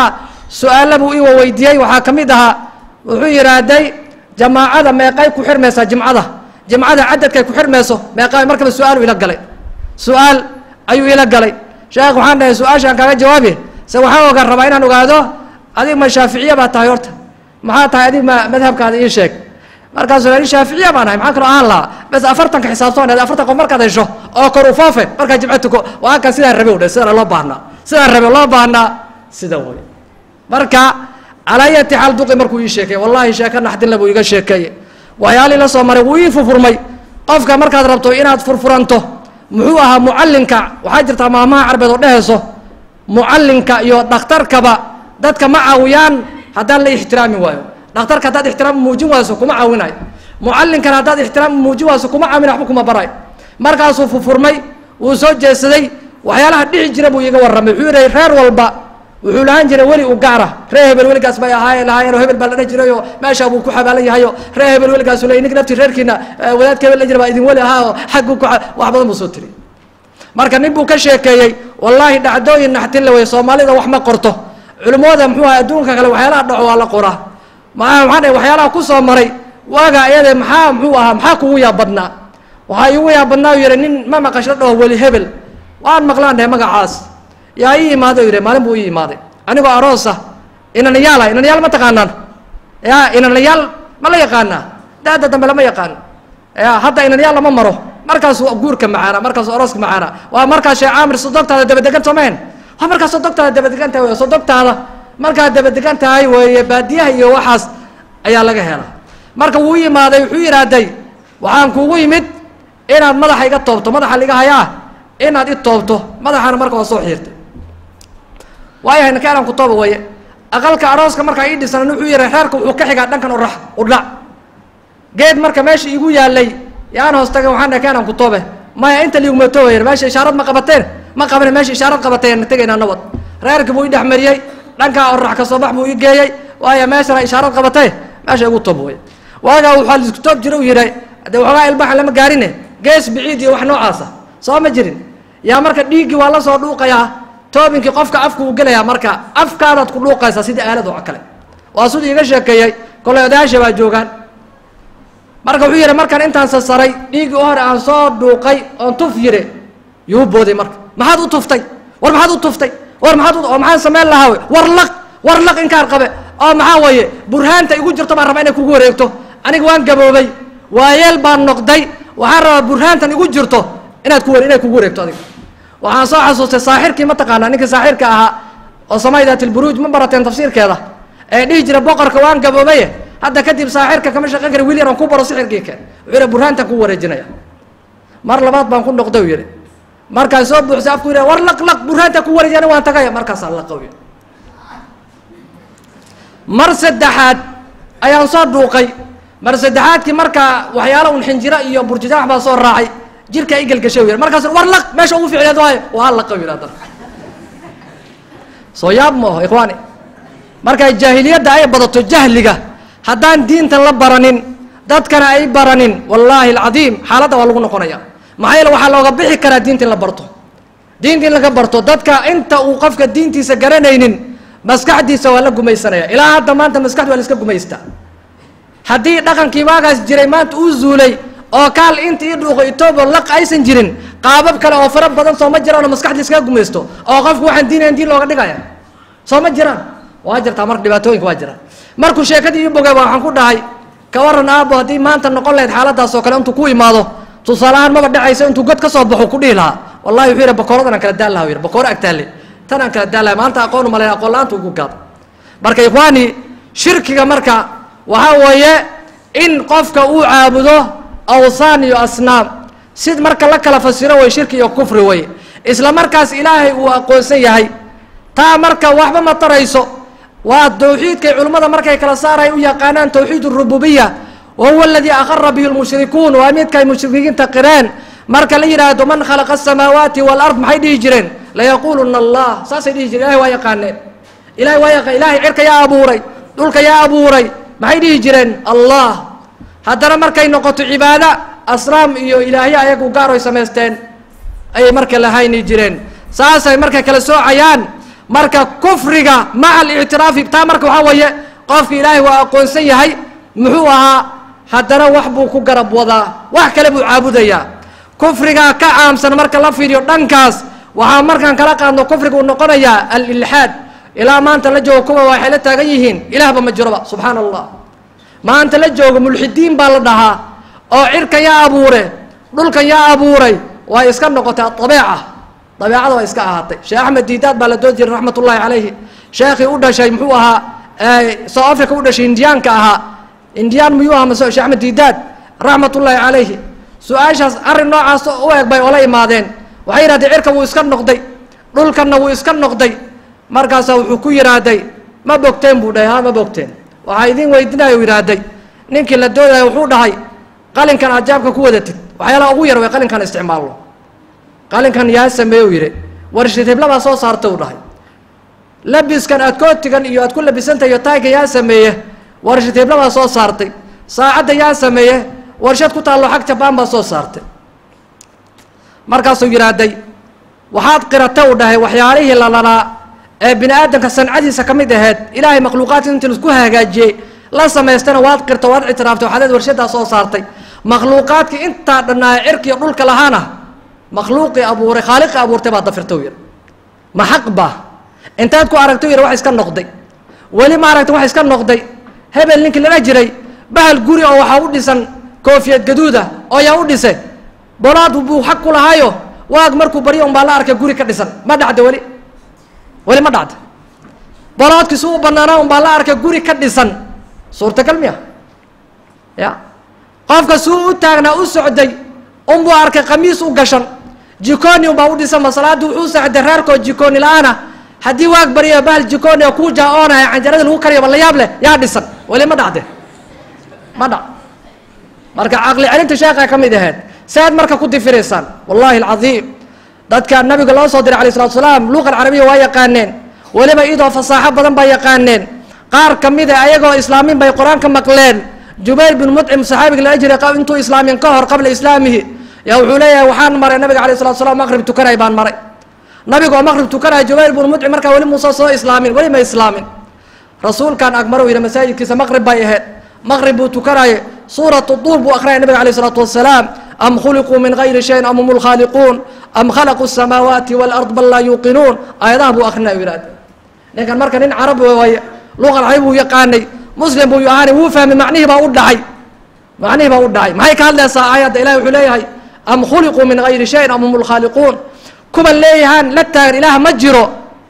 su-aalla buu iwa weydiiyey waxaa ka mid ahaa wuxuu yidhaahday jamaacada meeqay ku xirmaysaa jimcada jimcada cadadkay ku xirmayso meeqa markaba su-aalu ila galay su-aal ayuu ila galay sheekh waxaan dhahay su-aashaan kaaga jawaabi se waxaan ogaan rabaa inaan ogaado adig ma shaaficiya baa tahay horta maxaa tahay adig ma madhabkaada ii sheeg markaasuu i shaaficiya baan ahay maxaa kaloo aan lahaa bes afartanka xisaabtoon afartan qof markaad hesho oo kor u foofe markaa jimco tuko waa kan sidaan rabe u dhe sidaan loo baahnaa sidaan rabe loo baahnaa sida way marka calaa yati xaal duqi markuu ii sheekay wallahi sheeko naxdinle buu iga sheekeeye waxyaalii la soo maray wuu ii furfurmay qofka markaad rabto inaad furfuranto muxuu ahaa mucallinka waxaa jirtaa maamaha carbeed oo dhehayso mucallinka iyo dhakhtarkaba dadka ma caawiyaan haddaan la ixtiraami waayo dhakhtarka haddaad ixtiraam muujin wayso kuma caawinayo mucallinkana haddaad ixtiraam muujin wayso kuma caawina waxba kuma barayo markaasuu furfurmay wuu soo jeesaday waxyaalaha dhici jira buu iiga warramay wuxuu yihi reer walba wuxuu lahaan jiray weli u gaara ree hebel weligaas bay ahaayeen lahaayeenoo hebel baa la dhan jirayoo meeshaa buu ku xabaalan yahayo ree hebel weligaasu le nig nafti reerkiina wadaadka hebel la jira baa idin weli ahaa oo xagguu ku wax badan buu soo tiri marka nin buu ka sheekeeyey wallaahi dhacdooyin naxtin la wey soomaalida wax ma qorto culimmada muxuu aha adduunka kale waxyaalaha dhaco waa la qoraa maa maxaa dhahay waxyaalaha ku soo maray waaga iyade maxaa muxuu ahaa maxaa kugu yaab badnaa waxaa iigu yaab badnaa u yihi nin ma maqasho dhaho weli hebel waan maqlaan dhahay magacaas yaa ii imaaday u yihi maalin buu ii imaaday anigoo aroosa inanayaal ah inanayaal ma taqaanaan ya inanayaal ma la yaqaanaa daada dambe lama yaqaan ya hadda inanayaal lama maro markaasu guurka macaana markaasu arooska macaana waa markaas sheekh caamir sodogtaada dabadegan soomeen waa markaas sodogtaada dabadegan tahay wey sodogtaada markaad dabadegan tahay weeye baadiyaha iyo waxaas ayaa laga helaa marka wuu yimaaday wuxuu yidhaahday waxaan kugu yimid inaad madaxa iga toobto madaxa liga hayaa inaad i toobto madaxana marka waa soo xiirtay waayahay nakaalan ku tooba waye aqalka arooska markaa ii dhisan wuxuu yihi reerka wuxuu ka xigaa dhankan urax udhac geed marka meesha igu yaalay yaan hoos taga waxaan dhahay kaanan ku toobe maya inta liiguma toobaya meesha ishaarad ma qabateen ma qabane meesha ishaarad qabateen tegaynaa nabad reerkii buu i dhex mariyey dhankaa orax ka soo bax buu i geeyey waaya meeshana ishaarad qabatay meesha igu toob way waagaa waxaa laisku toob jira u yidhi dee waxoogaa ilbaxa lama gaarine gees biciid iyo wax noocaasa soo ma jirin yaa marka dhiiggii waa la soo dhuuqayaa toobinkii qofka afku uu gelayaa marka afkaadaad ku dhuuqaysaa sidii aalad oo kale waa siduu iga sheekeeyey kolay odayaasha baa joogaan marka wuxuu yihi markaan intaan sasaray dhiiggii u hore aan soo dhuuqay oon tuf yidhi yuu booday marka maxaad u tuftay war maxaad u tuftay war maxaad oo maxaan samayn lahaa wey war laq war laq inkaan qabe oo maxaa weeye burhaanta igu jirto baan rabaa inay kugu wareegto aniga waan gaboobay waayeel baan noqday waxaan rabaa burhaantan igu jirto inaad ku inay kugu wareegto adiga waxaan soo xasuustay saaxirkii ma taqaanaa ninkii saaxirka ahaa oo samaydat ilburuuj ma barateen tafsiirkeeda ee dhihi jira boqorka waan gaboobaye hadda kadib saaxirka kama shaqeyn kara wiil yar aan ku baro sixirkii keen wuxuu yihi burhaantan ku wareejinaya mar labaad baan ku noqday u yihi markaan soo buuxsay afku yidhi war laq laq burhaantan ku wareejina waan tagaya markaasaan laqaw yidhi mar saddexaad ayaan soo dhuuqay mar saddexaadkii markaa waxyaala un xinjiro iyo burjijaax baa soo raacay jirkaa igelgashay yidhi markaas war laq meesha ugu ficleed waayo waa laqaw yidhi haddana soo yaab ma aho ikhwaani markay jaahiliyadda ay badato jahliga haddaan diintan la baranin dadkana ay baranin wallaahi alcadiim xaaladda waa lagu noqonaya maxaa yeele waxaa looga bixi karaa diinta in la barto diinta in laga barto dadka inta uu qofka diintiisa garanaynin maskaxdiisa waa la gumaysanaya ilaa hadda maanta maskaxda waa la iska gumaystaa haddii dhaqankii waagaas jiray maanta uu zuulay oo kaal inta ii dhuuqo etoobiya laq aysan jirin qaabab kale oo fara badan soo ma jiraan oo maskaxda iskaga gumaysto oo qofku waxaan diinayn diin looga dhigaya soo ma jiraan waa jirtaa marka dhibaatooyinka waa jiraan markuu sheekadii ii bogay waxaan ku dhahay ka waran aabo haddii maanta noqon lahayd xaaladaas oo kale intuu ku imaado tusaaleahaan maba dhacaysa intuu god ka soo baxo ku dhihi lahaa wallahi wuxuu yidhi bakooradan aan kala daan laha yidhi bakooro agtaalle tan aan kala daan lahay maanta aqoon umalayn aqoon la-aanta ugu gaado marka ikhwaani shirkiga marka waxaa weeye in qofka uu caabudo awsaan iyo asnaam sid marka la kala fasiro way shirki iyo kufri wey isla markaas ilaahay uu aqoonsan yahay taa marka waxba ma tarayso waa tawxiidkay culimmada markay kala saaray u yaqaanaan tawxiid rububiya wa huwa aladii aqara bihi lmushrikuun waa midkay mushrikiinta qireen marka la yidhaahdo man khalaqa asamaawaati walard maxay dhihi jireen layaquuluna allah saasay dhihi jireen ilahay waa yaqaaneen ilahay waa yaqa ilahay cirka yaa abuuray dhulka yaa abuuray maxay dhihi jireen allah haddana markay noqoto cibaada asnaam iyo ilaahyo ayagu gaar oy samaysteen ayay marka lahayni jireen saasay markay kala soocayaan marka kufriga maca alictiraafi taa marka waxaa weeye qofka ilaahay waa aqoonsan yahay muxuu ahaa haddana wax buu ku garab wadaa wax kale buu caabudayaa kufrigaa ka caamsan marka la fiiriyo dhankaas waxaa markaan kala qaadno kufriga uu noqonayaa alilxaad ilaa maanta la joogo kuwa waxay la taagan yihiin ilaahba ma jiroba subxaana allah maanta la joogo mulxidiin baa la dhahaa oo cirkan yaa abuure dhulkan yaa abuuray way iska noqotay abeeca dabeecada way iska ahaatay sheekh axmed diidaad baa la doon jiray raxmat ullahi calayhi sheekhii u dhashay muxuu ahaa south africa u dhashay indiyaanka ahaa indiyaan miyuu ahaa mase sheekh axmed diidaad raxmat ullaahi calayhi su-aashaas arrin noocaas u eg bay ola imaadeen waxay yidhahdeen cirka wuu iska noqday dhulkanna wuu iska noqday markaasaa wuxuu ku yidhaahday ma bogteen buu dhahay ha ma bogteen waxaa idin weydinaya u yidhaahday ninkii la doodaya wuxuu dhahay qalinkan aad jaabka ku wadatid waxyaalaha ugu yar way qalinkan isticmaalno qalinkan yaa sameeye u yidhi warshid hiblabaa soo saarta u dhahay labiskan aad kootigan iyo aad ku labisantahay iyo taayka yaa sameeye warshid hiblabaa soo saartay saacadda yaa sameeye warshad ku taallo xag jabaan baa soo saartay markaasuu yidhaahday waxaad qirata u dhahay waxyaalihii lalalaa ee bini aadamka sancadiisa ka mid aheyd ilaahay makhluuqaadki intii isku hagaajiyey la samaystana waad qirta waad ictiraaftay waxaad warshaddaa soo saartay makhluuqaadkii intaa dhannaaya cirkiiyo dhulka lahaana makhluuqii abuuray khaaliqii abuurtay baad dafirta u yidhi ma xaq ba intaad ku aragta u yidhi wax iska noqday weli ma aragta wax iska noqday hebel ninkii lala jiray bahal guri oo waxaa u dhisan koofiyad gaduuda oo yaa u dhisay bolaad buu xaq ku lahaayo waag markuu baryo un baa la arkay guri ka dhisan ma dhacda weli weli ma dhacda boloodkiisu u banaanaa un baa la arkay guri ka dhisan suurtagal miya ya qofka suu u taagnaa u socday unbuu arkay khamiis u gashan jikoni unbaa u dhisan ma salaadii wuxuu saxday reerkoo jikoni la-aana haddii waag barya bahal jikoni oo kuu jaa-oonaya canjarada lagu kariyaba la yaab leh yaa dhisan weli ma dhacde ma dhac marka caqli celinta sheekha ka mid ahayd saad marka ku difiraysaan wallahi alcadiim dadka nabiga loo soo diray alay salatu salaam luqa alcarabiya waa yaqaaneen weliba idoo fasaaxo badan baa yaqaaneen qaar ka mida ayagoo islaamin bay qur-aanka maqleen jubayr bin mudcim saxaabiga lala jiray intuu islaamin ka hor qabla islaamihi yaa wuxuu leeyahay waxaan maray nabiga alayh salatu salam maqrib tukanay baan maray nabiga oo maqrib tukanaya jubayr bin mudcim markaa weli muusa soo islaamin weli ma islaamin rasuulkan agmaro yidhi masaajidkiisa maqrib bay ahayd maqrib buu tukanaye suuratu duur buu akhriyay nabiga alayh isalaatu wasalaam am khuliquu min gayri shayin am hum lkhaaliquun am khalaquu الsamaawaati wاlard bal laa yuuqinuun aayadaha buu akrinay u yihahda ninkan marka nin carabi waaye luqa carabi buu yaqaanay muslim buu ahaanay wuu fahmay macnihii baa u dhacay macnihii baa u dhacay maxay ka hadlaysaa aayadda ilahi wuxuu leeyahay am khuliquu min gayri shayin am hum lkhaaliquun kuwan leeyahaan la taagan ilaah ma jiro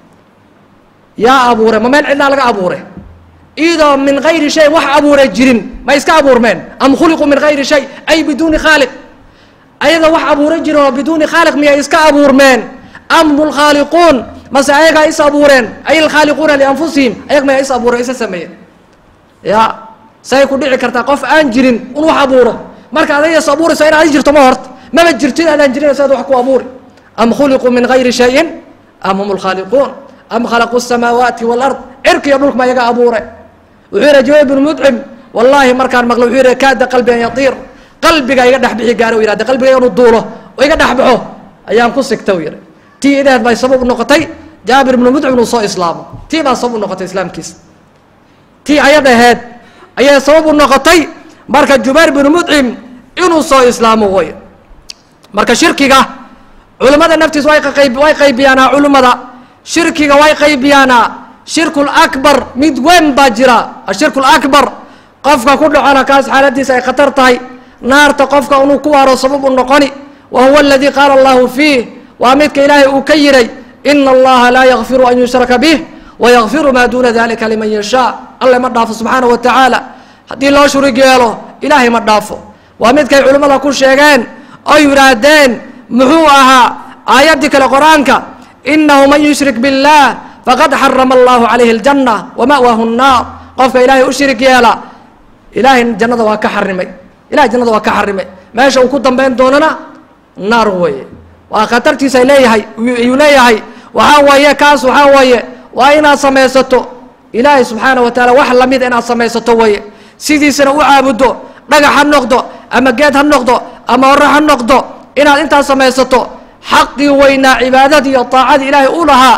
yaa abuuray ma meel cidlaa laga abuuray iyadoo min gayri shay wax abuuray jirin ma iska abuurmeen am khuliquu min gayri shay ay biduuni khaaliq ayadoo wax abuuray jirin oo biduuni khaaliq miyay iska abuurmeen am hum lkhaaliquun mase ayagaa is abuureen ay alkhaaliquuna lianfusihim ayag maya is abuureen isa sameeyeen ya say ku dhici kartaa qof aan jirin un wax abuuro marka adaga is abuurayso in adi jirto ma horta maba jirto in adaan jirin saad wax ku abuuri am khuliquu min gayri shayin am hum lkhaaliquun am khalaquu الsamaawaati wاlard cirka iyo dhulka ma ayaga abuure wuxuu yihi jubayr bn mudcim wallaahi markaan maqlo wuxuu yihi kaada qalbi an yatiir qalbiga iga dhex bixi gaara u yihahda qalbiga inuu duulo oo iga dhex baxo ayaan ku sigta u yihi tii ideed bay sabab u noqotay jaabir ibnu mudcim inuu soo islaamo tii baa sabab u noqotay islaamkiisa tii ayad aheed ayay sabab u noqotay marka jubayr bnu mudcim inuu soo islaamo way marka shirkiga culimmada naftiis way qayb way qaybiyaanaa culimmada shirkiga way qaybiyaanaa shirku lakbar mid weyn baa jira ashirku lakbar qofka ku dhacona kaas xaaladiisa ay khatar tahay naarta qofka inuu ku waaro sabab u noqoni wa huwa aladii qaala allahu fiih waa midka ilaahay uu ka yiray ina allaha laa yakfiru an yushraka bih wayakfiru maa duuna dalika liman yashaa alle ma dhaafo subxaana wa tacaala haddii loo shurig yeelo ilaahay ma dhaafo waa midkay culimmada ku sheegeen oo yidhaahdeen muxuu ahaa aayaddii kale qur-aanka inahu man yushrik biاllah faqad xarama allahu calayhi اljanna wama'wahu الnaar qofka ilaahay u shirig yeela ilaahay jannada waa ka xarimay ilahay jannada waa ka xarimay meesha uu ku dambayn doonana naar weeye waa khatartiisa leeyahay yuu leeyahay waxaa weeye kaas waxaa weeye waa inaad samaysato ilaahay subxaana wa taala wax lamid inaad samaysato weeye sidiisana u caabuddo dhagax ha noqdo ama geed ha noqdo ama hore ha noqdo inaad intaas samaysato xaqii weynaa cibaadadii iyo taacadii ilaahay u lahaa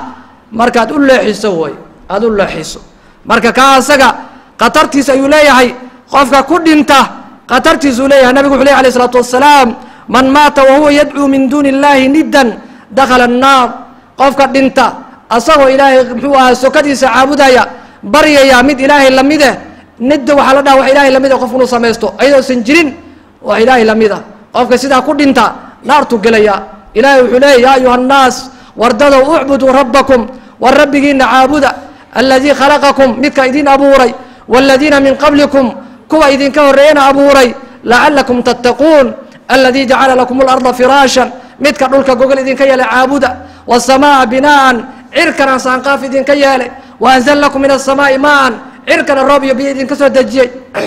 markaad u leexiso way aada u leexiso marka kaa asaga khatartiis ayuu leeyahay qofka ku dhinta khatartiisuu leeyahay nabigu wuxu ley alay isalaatu wasalaam man maata wahuwa yadcuu min duuni illahi niddan dakhala annaar qofka dhinta asagoo ilaahay muxuu ahaa sokadiisa caabudaya baryaya mid ilaahay lamide nidda waxaa la dhaha wax ilaahay lamid a qofku inuu samaysto ayadoosan jirin wax ilaahay lamid a qofka sidaa ku dhinta naartuu gelaya ilaahay wuxuu leeyay yaa ayuha annaas wardadow ucbuduu rabbakum war rabbigiina caabuda aladii khalaqakum midka idin abuuray waaladiina min qablikum kuwa idinka horreeyana abuuray lacalakum tattaquun aladii jacala lakum اlarda firaashan midka dhulka gogol idinka yeelay caabuda wالsamaaa binaan cirkana saanqaaf idinka yeelay waanzl lakum min الsamaaءi maan cirkana roob iyo biyo idinka soo dejiyey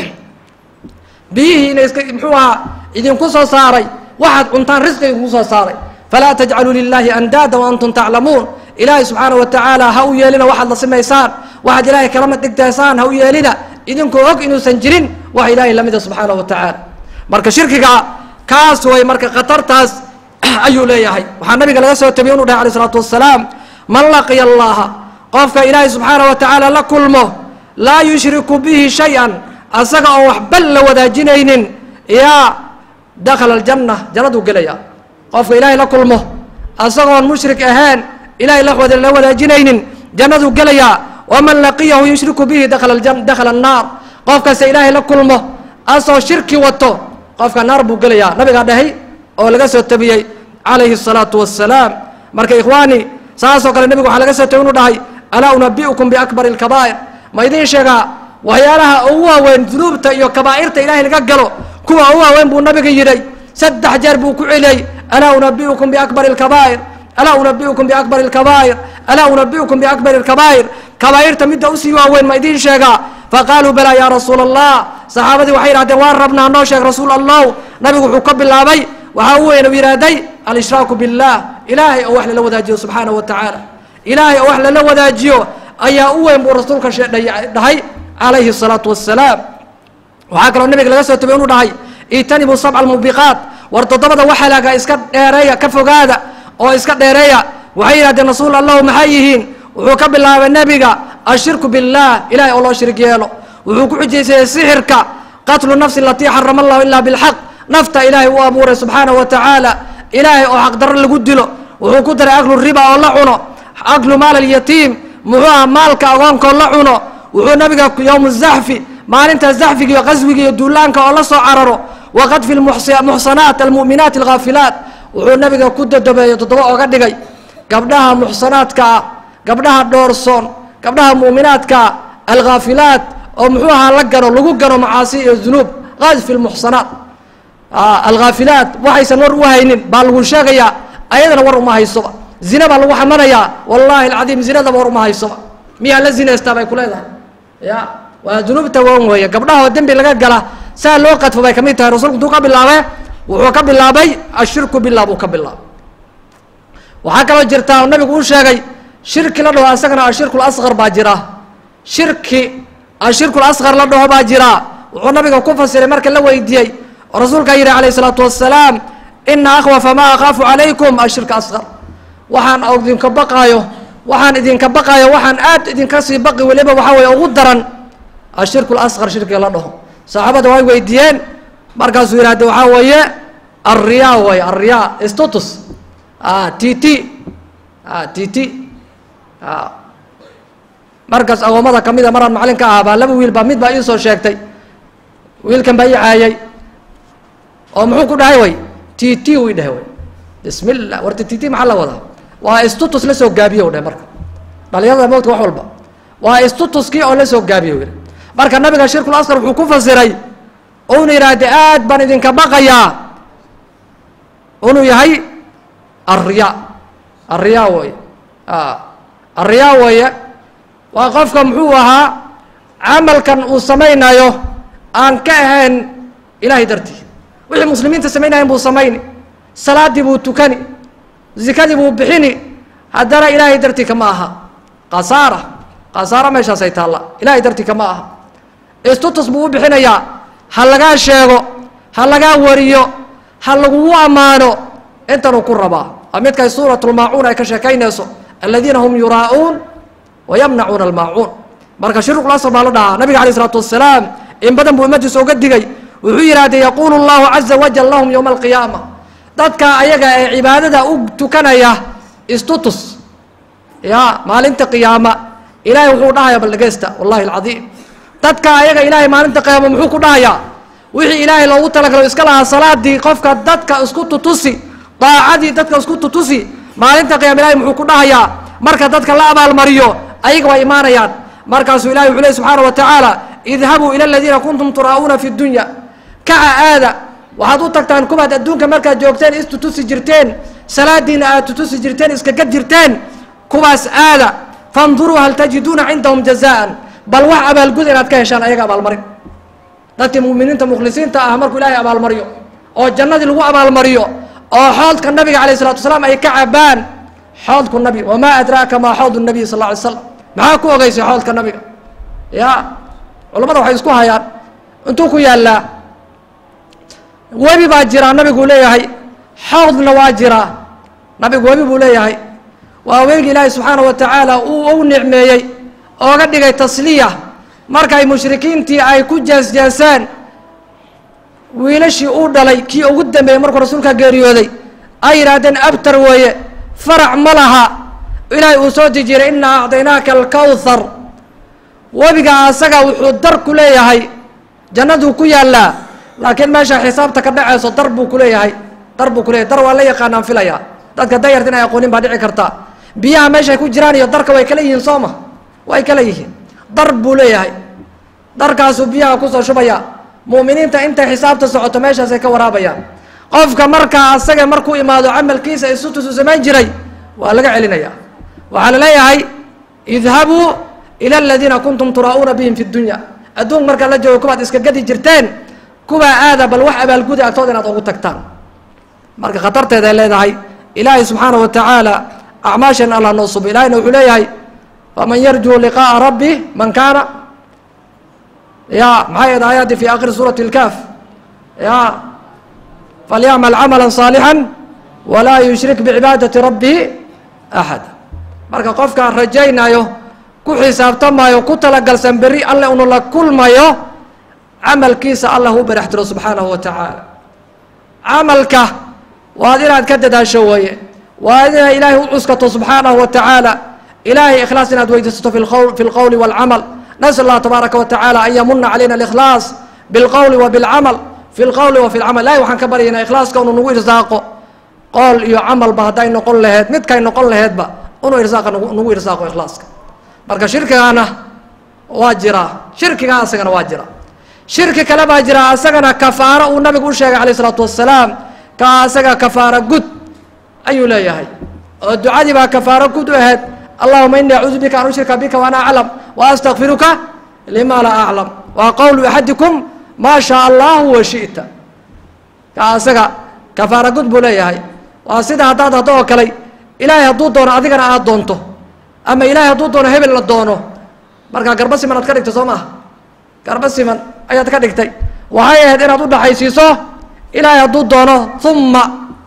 biyihiina iska muxuu ahaa idinku soo saaray waxaad cuntaan risqi idinku soo saaray falaa tajcaluu lilahi andaada waantum taclamuun ilaahay subxaana wa tacaala ha u yeelina waxaad la simaysaan waxaad ilaahay kalama dhigtaysaan ha u yeelina idinkoo og inuusan jirin wax ilaahay lamida subxaana wa tacaala marka shirkiga kaas way marka khatartaas ayuu leeyahay waxaa nabiga laga soo tabiyey inu dhahay alay isalaatu wasalaam man laqiya allaha qofka ilaahay subxaana wa tacaala la kulmo laa yushriku bihi shay-an asaga oon waxba la wadaajinaynin yaa dakhala aljanna jannaduu gelaya qofka ilaahay la kulmo asagoon mushrik ahayn ilahay la la wadaajinaynin jannaduu gelayaa waman laqiyahu yushriku bihi dakhala dakhala annaar qofkase ilaahay la kulmo asoo shirki wato qofka naar buu gelayaa nabigaa dhahay oo laga soo tabiyey calayhi الsalaatu wassalaam marka ikhwaani saasoo kale nebigu waxaa laga soo tabiy inu dhahay alaa unabi'ukum biakbari اlkabaa'ir ma idiin sheegaa waxyaalaha ugu waaweyn dunuubta iyo kabaa'irta ilahay laga galo kuwa ugu waaweyn buu nabiga yidhay saddex jeer buu ku celiyey alaa unabi'ukum biakbari اlkabaa'ir alaa unabi'ukum biakbari اlkabaa'ir alaa unabi'ukum biakbari اlkabaa'ir kabaa'irta midda usii waaweyn ma idiin sheegaa faqaaluu balaa yaa rasuula allah saxaabadii waxay yidhahdeen waan rabnaa noo sheeg rasuul allah nabigu wuxuu ka bilaabay waxaa u weyn u yidhaahday alshraaku biاllah ilaahay oo wax lala wadaajiyo subxaana wa tacaala ilaahay oo wax lala wadaajiyo ayaa u weyn buu rasuulka dhahay calayhi الsalaatu wassalaam waxaa kaloo nabiga laga soo tabiy inu dhahay itanibuu sabca almubiqaat war toddobada waxalaaga iska dheereeya ka fogaada oo iska dheereeya waxay yidhahdeen rasuul allahu maxay yihiin wuxuu ka bilaabay nebiga ashirku biاllah ilahay oo loo shirig yeelo wuxuu ku xujaysayey sixirka qatlu nafsi alatii xarama allahu ilaa bilxaq nafta ilaahay u abuuray subxaana wa tacaala ilaahay oo xaqdarro lagu dilo wuxuu ku daray aklu riba oo la cuno aklu maal alyatiim muxuu aha maalka agoonkoo la cuno wuxuu nabiga yowmu zaxfi maalinta zaxfiga iyo qaswiga iyo duulaanka oo la soo cararo waqadfi muxsanaat almu'minaat alghaafilaat wuxuu nabiga ku dodobeeyo toddoba ooga dhigay gabdhaha muxsanaadka ah gabdhaha dhoorsoon gabdhaha mu'minaadkaa alghaafilaat oo muxuu ahaa la gano lagu gano macaasi iyo dunuub qadfi lmuxsanaat alghaafilaat waxaysan war u haynin baa lagu sheegayaa ayadana war uma haysoba zina baa lagu xamanayaa wallahi alcadiim zinadaba war uma haysoba miyaa la zinaystaa bay ku leedahay ya waa dunuubta wan weeye gabdhahoo dembi laga gala saa loo qadfo bay kamid tahay rasulku intuu ka bilaabe wuxuu ka bilaabay ashirku billah buu ka bilaabay waxaa kaloo jirtaa oo nabigu uu sheegay shirki la dhaho asagana ashirku lasqar baa jira shirki ashirku lasqar la dhaho baa jira wuxuu nabiga ku fasiray marka la weydiiyey oo rasuulkaa yidhi calayh isalaatu wassalaam ina akhwafa maa akhaafu calaykum ashirka asqar waxaan idinka baqaayo waxaan idinka baqaayo waxaan aad idinka sii baqi weliba waxaa weeye ugu daran ashirku lasqar shirkiga la dhaho saxaabada way weydiiyeen markaasuu yidhahde waxaa weeye alriyaa way alriyaa status t t t t markaas agoomada kamida maraan macalin ka ahaa baa laba wiil baa mid baa ii soo sheegtay wiilkan baa ii caayay oo muxuu ku dhahay way t t u i dhahay way bismi llah warta t t maxaa la wadaa waa status la soo gaabiye u dhahay marka dhalinyarada mowdka wax walba waa statuskii oo la soo gaabiye u yihi marka nabiga shirkul askar wuxuu ku fasiray una yidhaahde aad baan idinka baqayaa inuu yahay alriyaa alriyaa weeye alriyaa weeye waa qofka muxuu ahaa camalkan uu samaynayo aan ka ahayn ilahay dartii wixii muslimiinta samaynayan buu samayni salaaddii buu tukani zikadii buu bixini haddana ilaahay dartii kama aha khasaara khasaara meeshaasay taalla ilahay dartii kama aha istutus buu u bixinayaa ha lagaa sheego ha lagaa wariyo ha lagugu ammaano intanuu ku rabaa waa midkay suuratulmaacuun ay ka sheekaynayso aladiina hum yuraa'uun wayamnacuuna almaacuun marka shirku lasr baa la dhahaa nabiga alayh isalaatu wasalaam in badan buu ummadiisa uga digay wuxuu yidhahdee yaquulu llahu caza wajal lahum yowma alqiyaama dadka ayaga ee cibaadada u tukanaya istutus ya maalinta qiyaama ilahay wuxuu dhahaya bal dhegeysta wallahi alcadiim dadka ayaga ilaahay maalinta qiyaama muxuu ku dhahayaa wixii ilaahay loogu talagalo iska lahaa salaadii qofka dadka isku tutusi daacadii dadka isku tutusi maalinta qiyama ilahay muxuu ku dhahayaa marka dadka la abaalmariyo ayaga waa imaanayaan markaasuu ilahay wuxuu ley subxaana wa tacaala idhabuu ila aladiina kuntum turaa'uuna fi dunya kaca aada waxaad u tagtaan kuwaad adduunka markaad joogteen istutusi jirteen salaadiina aad tutusi jirteen iskagad jirteen kuwaas aada fanduruu hal tajiduuna cindahum jazaan bal wax abaalgud inaad ka heshaan ayaga abaalmarin dadkii muminiinta mukhlisiinta ah markuu ilaahay abaalmariyo oo jannadii lagu abaalmariyo oo xoodka nabiga alayh isalatu wasalaam ay ka cabaan xoodku nabi wamaa adraaka maa xood nabiy sal lla alay slam maxaa ku ogeysay xoodka nabiga ya culamada waxay isku hayaan intuu ku yaallaa webi baa jiraa nabiguu leeyahay xoodna waa jiraa nabigu webi buu leeyahay waa weelgi ilaahi subxaana wa tacaala uu u nicmeeyey ooga dhigay tasliya markay mushrikiintii ay ku jeesjeeseen wiilashii uu dhalay kii ugu dambeeyey markuu rasuulka geeriyooday ay yidhaahdeen abtar weeye farac ma laha ilaahay uu soo dejiray inaa acdaynaaka alkawthar webiga asaga wuxuu dar ku leeyahay jannaduu ku yaallaa laakiin meesha xisaabta ka dhacayso dar buu kuleeyahay dar buu kuleyahay dar waa la yaqaanaan filaya dadka dayarta in ay aqoonin baa dhici karta biyaha meeshay ku jiraan iyo darka way kala yihiin soo ma way kala yihiin dar buu leeyahay darkaasuu biyaha kusoo shubaya mu'miniinta intay xisaabta socoto meeshaasay ka waraabayaan qofka markaa asaga markuu imaado camalkiisa isutusu samayn jiray waa laga celinaya waxaa la leeyahay idhabuu ila aladiina kuntum turaa'uuna bihim fi dunya adduun markaa la joogo kuwaad iska gadi jirteen kuwaa aada bal wax abaalgudi agtooda inaad ugu tagtaan marka khatarteeda ay leedahay ilaahay subxaana wa tacaala acmaashan allah noo subo ilahayna wuxuu leeyahay faman yarjuu liqaءa rabbi man kaana ya maxay ahayd aayaddii fi akhiri suurati اlkaaf ya falyacmal camala صaalixا walaa yushrik bicibaadati rabbihi axada marka qofkaan rajaynayo ku xisaabtamayo ku talagalsan berri alle unu la kulmayo camalkiisa allah u barax tiro subxaanahu wa tacaala camalka waad inaad ka dadaasho weeye waa inaad ilaahay u cuskato subxaanahu wa tacaala ilaahay ikhlaas inaad weydiisato fi lqowl fi lqowli walcamal nasal allah tabaaraka wa tacaala an yamuna calayna alikhlaas bilqowli wa bilcamal fi lqowli wa fi lcamal ilahay waxaan ka baryaynaa ikhlaaska unu nagu irsaaqo qool iyo camalba hadday noqon laheyd midkay noqon laheydba unu irsaaqa nagu irsaaqo ikhlaaska marka shirkigaana waa jiraa shirkigaa asagana waa jira shirki kale baa jira asagana kafaaro uu nabigu u sheegay alayh isalaatu wasalaam ka asaga kafaaro gud ayuu leeyahay oo ducadii baa kafaaro gud u ahayd allahuma ini acuudu bika an ushrika bika waana aclam wa astakfiruka lima laa aclam waa qowlu axadikum maa shaa allahu wa shi'ta ka asaga kafaaro gud buu leeyahay waa sida haddaad haddo oo kale ilaahay hadduu doono adigana aad doonto ama ilaahay hadduu doono hebel la doono markaa garba siman aad ka dhigto soo maaha garba siman ayaad ka dhigtay waxay ahayd inaad udhaxaysiiso ilaahay hadduu doono uma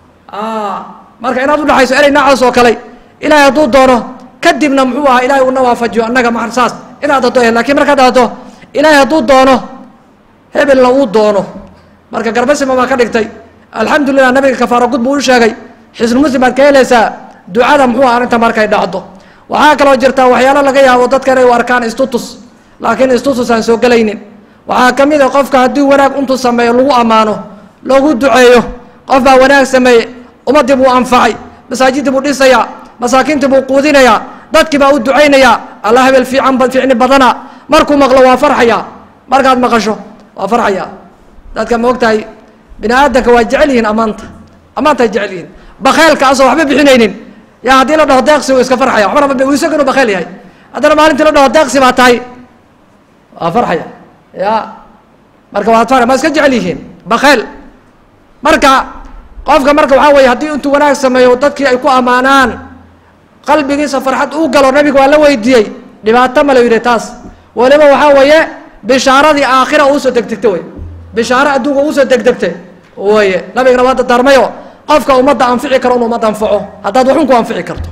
marka inaad udhaxayso erey noocaas oo kale ilaahay hadduu doono kadibna muxuu ahaa ilahay una waafajiyo annaga ma saas inaad haddo ahayd lakin markaad haddo ilaahay hadduu doono hebelna uu doono marka garba siman baa ka dhigtay alxamdulilah nabiga kafaaro gud buu u sheegay xisnu muslim baad ka helaysaa ducada muxuu aha arrinta markay dhacdo waxaa kaloo jirta waxyaalo laga yaabo dadka inay u arkaan istutus laakiin istutus aan soo gelaynin waxaa ka mid a qofka haddii wanaag intuu sameeyo lagu ammaano loogu duceeyo qof baa wanaag sameeye ummaddii buu anfacay masaajidii buu dhisayaa masaakiintii buu quudinayaa dadkii baa u ducaynayaa alla hebel fiican ficni badana markuu maqlo waa farxaya markaad maqasho waa farxaya dadka ma og tahay bini aadamka waa jecel yihiin ammaanta ammaantaay jecel yihiin bakeelka asoo waxba bixinaynin yaa haddii la dhaho deeqsi wuu iska farxaya waxbana isaga inuu bakeel yahay haddana maalintii la dhaho deeqsi baa tahay waa farxaya ya marka waad far ma iska jecel yihiin bakeel marka qofka marka waxaa weye haddii intuu wanaag sameeyo dadkii ay ku ammaanaan qalbigiisa farxad uu galo nabiga waa la weydiiyey dhibaato ma la yidhi taas weliba waxaa weeye bishaaradii aakhira uusoo degdegta wey bishaaro adduunka uusoo degdegta weye nabigana waa dardaarmayo qofka ummadda anfici karo inu ummadda anfaco haddaad waxun ku anfici karto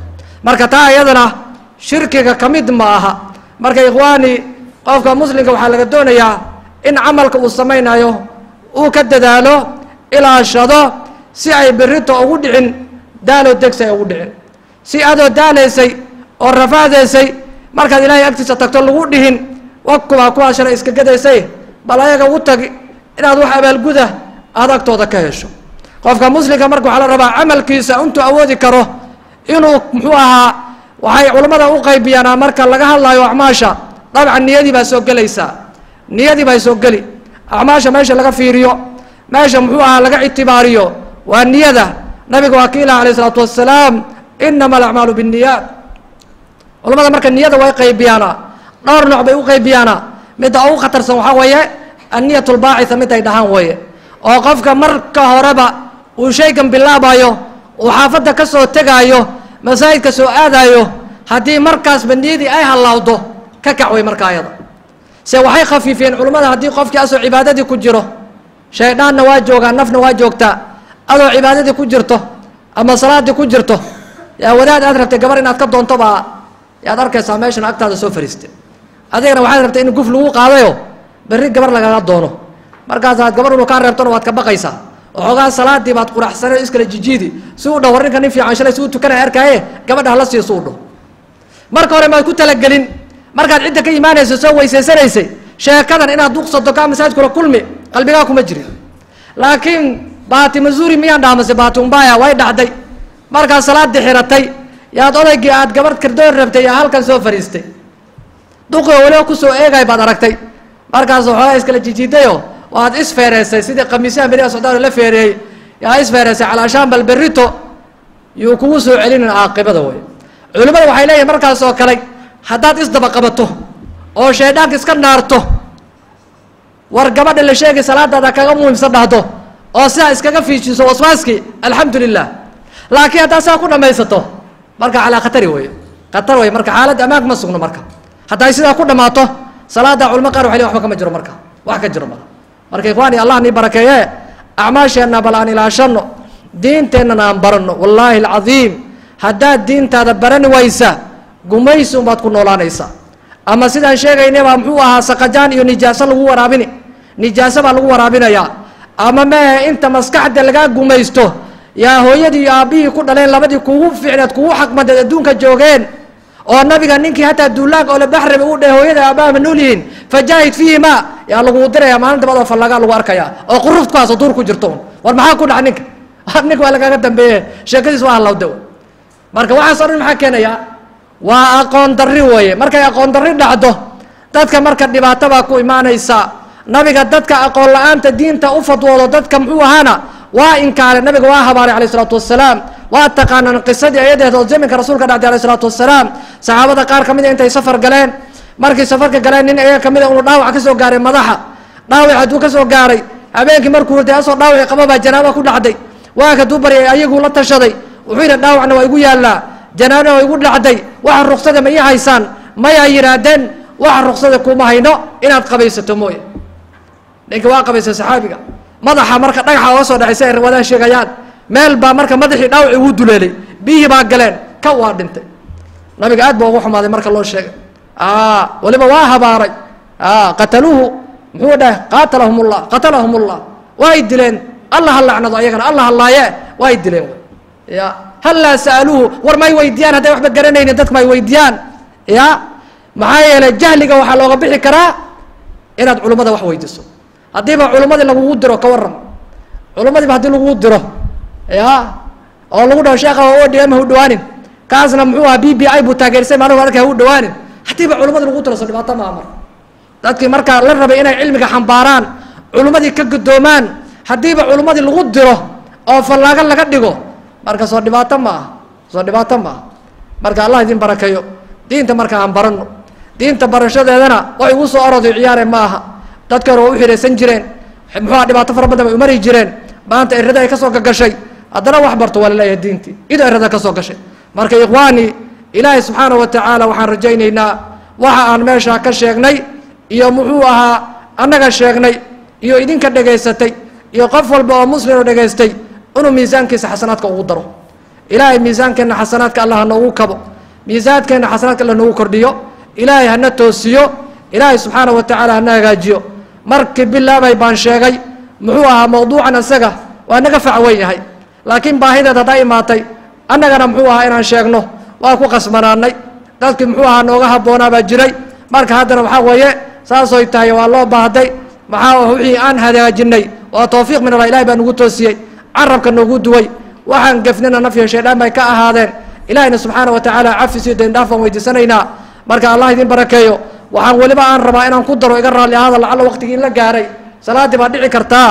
marka taa iyadana shirkiga ka mid ma aha marka ikhwaani qofka muslimka waxaa laga doonayaa in camalka uu samaynayo uu ka dadaalo ilaashado si ay berrito ugu dhicin daaloo degsi ay ugu dhicin si adoo daalaysay oo rafaadaysay markaad ilaahay agtiisa tagto lagu dhihin wakubaa kuwaa shalay iska gadaysay bal ayaga u tagi inaad wax abaalguda aada agtooda ka hesho qofka muslimka marka waxaa la rabaa camalkiisa intuu awoodi karo inuu muxuu ahaa waxay culammada u qaybiyaanaa marka laga hadlayo acmaasha dabcan niyadii baa soo gelaysaa niyadii baa soo geli acmaasha meesha laga fiiriyo meesha muxuu ahaa laga ictibaariyo waa niyada nabiga waa kiilaha alayh isalaatu wassalaam inama alacmaalu binniyaat culamada marka niyada way qaybiyaana dhowr nooc bay u qaybiyaana midda ugu khatarsan waxaa weeye anniyat lbaacitha mid ay dhahaan weeye oo qofka marka horeba uu shaygan bilaabayo uu xaafadda ka soo tegaayo masaajidka soo aadayo haddii markaasba niyadii ay hallawdo ka kac wey marka ayada se waxay khafiifiyeen culummada haddii qofkii asoo cibaadadii ku jiro shayddaanna waa joogaa nafna waa joogtaa adoo cibaadadii ku jirto ama salaadii ku jirto yaa wadaad aad rabtay gabar inaad ka doonto baa yaad arkaysaa meeshan agtaada soo fariiste adigana waxaad rabtay in guf lagu qaadayo berri gabar lagaga doono markaasaad gabar inu kaa reebtona waad ka baqaysaa waxoogaa salaadii baad quraxsanay o iskala jijiidi si u dhaw war ninka nin fiican shalay si u tukanaya arkaaye gabadha hala siiyo si u dhaw marka hore maad ku talagelin markaad cidda ka imaanaysa soo weysaysanaysay sheekadan inaad duqsato kaa masaajidkula kulmi qalbigaa kuma jirin laakiin baati mazuuri miyaan dhaamase baati umbaya way dhacday markaad salaadii xiratay yaad odaygii aad gabadh kardoon rabtay yaa halkan soo fariistay duqioo weliba kusoo eegay baad aragtay markaas waxoogaa iskala jijiidayo waad isfeereysay sidii khamiisyaha beriga socdaal la feereeyey yaa isfeereysay calaashaan bal berrito yuu kugu soo celinin caaqibada wey culimmada waxay leeyihin markaas oo kale haddaad isdaba qabato oo shayddaanka iska naarto war gabadha la sheegay salaadaada kaga muhiimsan dhahdo oo sidaa iskaga fiijiso waswaaskii alxamdu lilah laakiin haddaad sidaa ku dhamaysato marka calaa khatari wey khatar wey marka xaalad ammaan ma sugno marka hadday sidaa ku dhammaato salaada culamo qaar waxay leeyin waxba kama jiro marka wax ka jiro mala marka ikhwaani allah nii barakeeye acmaasheenna bal aan ilaashano diinteennana aan baranno wallaahi alcadiim haddaad diintaada barani waysa gumaysi unbaad ku noolaanaysaa ama sidaan sheegaynabaa muxuu ahaa saqajaan iyo nijaaso lagu waraabini nijaaso baa lagu waraabinayaa ama mehe inta maskaxda lagaa gumaysto yaa hooyadii iyo aabbihii ku dhaleen labadii kugu ficneed kugu xaqmadeed adduunka joogeen oo nabiga ninkii hataa duulaanka oo la baxrabi u dheh hooyada aabbaha ma nool yihiin fajaahid fiihima yaa laguu diraya maalinta badoo fallagaa lagu arkaya oo quruf ku haaso duur ku jirto un war maxaa ku dhaca ninka ninka waa lagaaga dambeeye sheekadiis waa hallawda marka waxaas o dhan maxaa keenaya waa aqoon darri weeye markay aqoon darri dhacdo dadka marka dhibaato baa ku imaanaysa nabiga dadka aqoon la-aanta diinta u fadwoodo dadka muxuu ahaana waa inkaare nabiga waa habaaray alayh isalaatu wasalaam waa taqaanaan qisadii ayadeed oo zaminka rasuulka dhacday alayh isalaatu wasalaam saxaabada qaar ka mid a intay safar galeen markii safarka galeen nin ayaga kamid a unu dhaawac ka soo gaaray madaxa dhaawac hadduu ka soo gaaray habeenkii markuu hurday asoo dhaawaci qaba baa janaaba ku dhacday waa kaduu baryay ayaguu la tashaday wuxuu yidhi dhaawacna waa igu yaallaa janaabna waa igu dhacday waxa ruksada ma ii haysaan mayaa yidhaahdeen waxa ruksada kuma hayno inaad qabaysato mooye ninka waa qabaysa saxaabiga madaxa marka dhagaxa oga soo dhacay si ay riwaadaha sheegayaan meel baa marka madaxii dhaawaci ugu duleelay biyihii baa galeen ka waa dhintay nabiga aad ba ugu xumaaday marka loo sheegay waliba waa habaaray qataluuhu muxuu dhahay qaatalahum ullah qatalahum ullah way dileen allah ha lacnado ayagana allah halaaye way dileen ya hallaa sa'aluuhu war may weydiiyaan hadday waxba garanaynin dadka may weydiiyaan ya maxaa yeelay jahliga waxaa looga bixi karaa inaad culummada wax weydiiso haddiiba culummadii lagugu diro ka waram culummadiiba haddii lagugu diro ya oo lagu dhaho sheekha o d m ha u dhawaanin kaasna muxuu aha b b i buu taageersay maanuhu arka ha u dhawaanin haddiiba culummadii lagu diro so dhibaato maaha mar dadkii markaa la rabay inay cilmiga xambaaraan culummadii ka guddoomaan haddiiba culummadii lagu diro oo fallaago laga dhigo marka soo dhibaato ma aha soo dhibaato ma aha marka allah idin barakeeyo diinta marka aan baranno diinta barashadeedana wax igu soo oroday ciyaare ma aha dadka hore waa u xidhaysan jireen muxuuha dhibaato fara badan bay umari jireen maanta erada ay ka soo gagashay haddana wax barto waa laleeyahay diintii ida erada ka soo gashay marka ikhwaani ilaahay subxaana wa tacaala waxaan rajaynaynaa waxa aan meeshaa ka sheegnay iyo muxuu ahaa annaga sheegnay iyo idinka dhegaysatay iyo qof walba oo muslim oo dhegaystay inuu miisaankiisa xasanaadka ugu daro ilaahay miisaankeenna xasanaadka allah ha noogu kabo miisaadkeena xasanaadka la noogu kordhiyo ilaahay hana toosiyo ilaahay subxaana wa tacaala hana hagaajiyo markii bilaabay baan sheegay muxuu ahaa mawduucan isaga waa naga fac weyn yahay laakiin baahideed haddaa imaatay annagana muxuu ahaa inaan sheegno waa ku qasbanaanay dadkii muxuu ahaa nooga habboonaa baa jiray marka haddana waxaa weeye saasoy tahay waa loo baahday maxaa wixii aan hagaajinay waa towfiiq min allah ilahay baa nagu toosiyey carabka noogu duway waxaan gefnina nafyo shaydhaan bay ka ahaadeen ilahayna subxaana wa tacaala cafis iyo dendhaaf baan weydiisanaynaa marka allah idin barakeeyo waxaan weliba aan rabaa inaan ku daro iga raalli ahaada lacalla waqtigii in la gaaray salaaddii baa dhici kartaa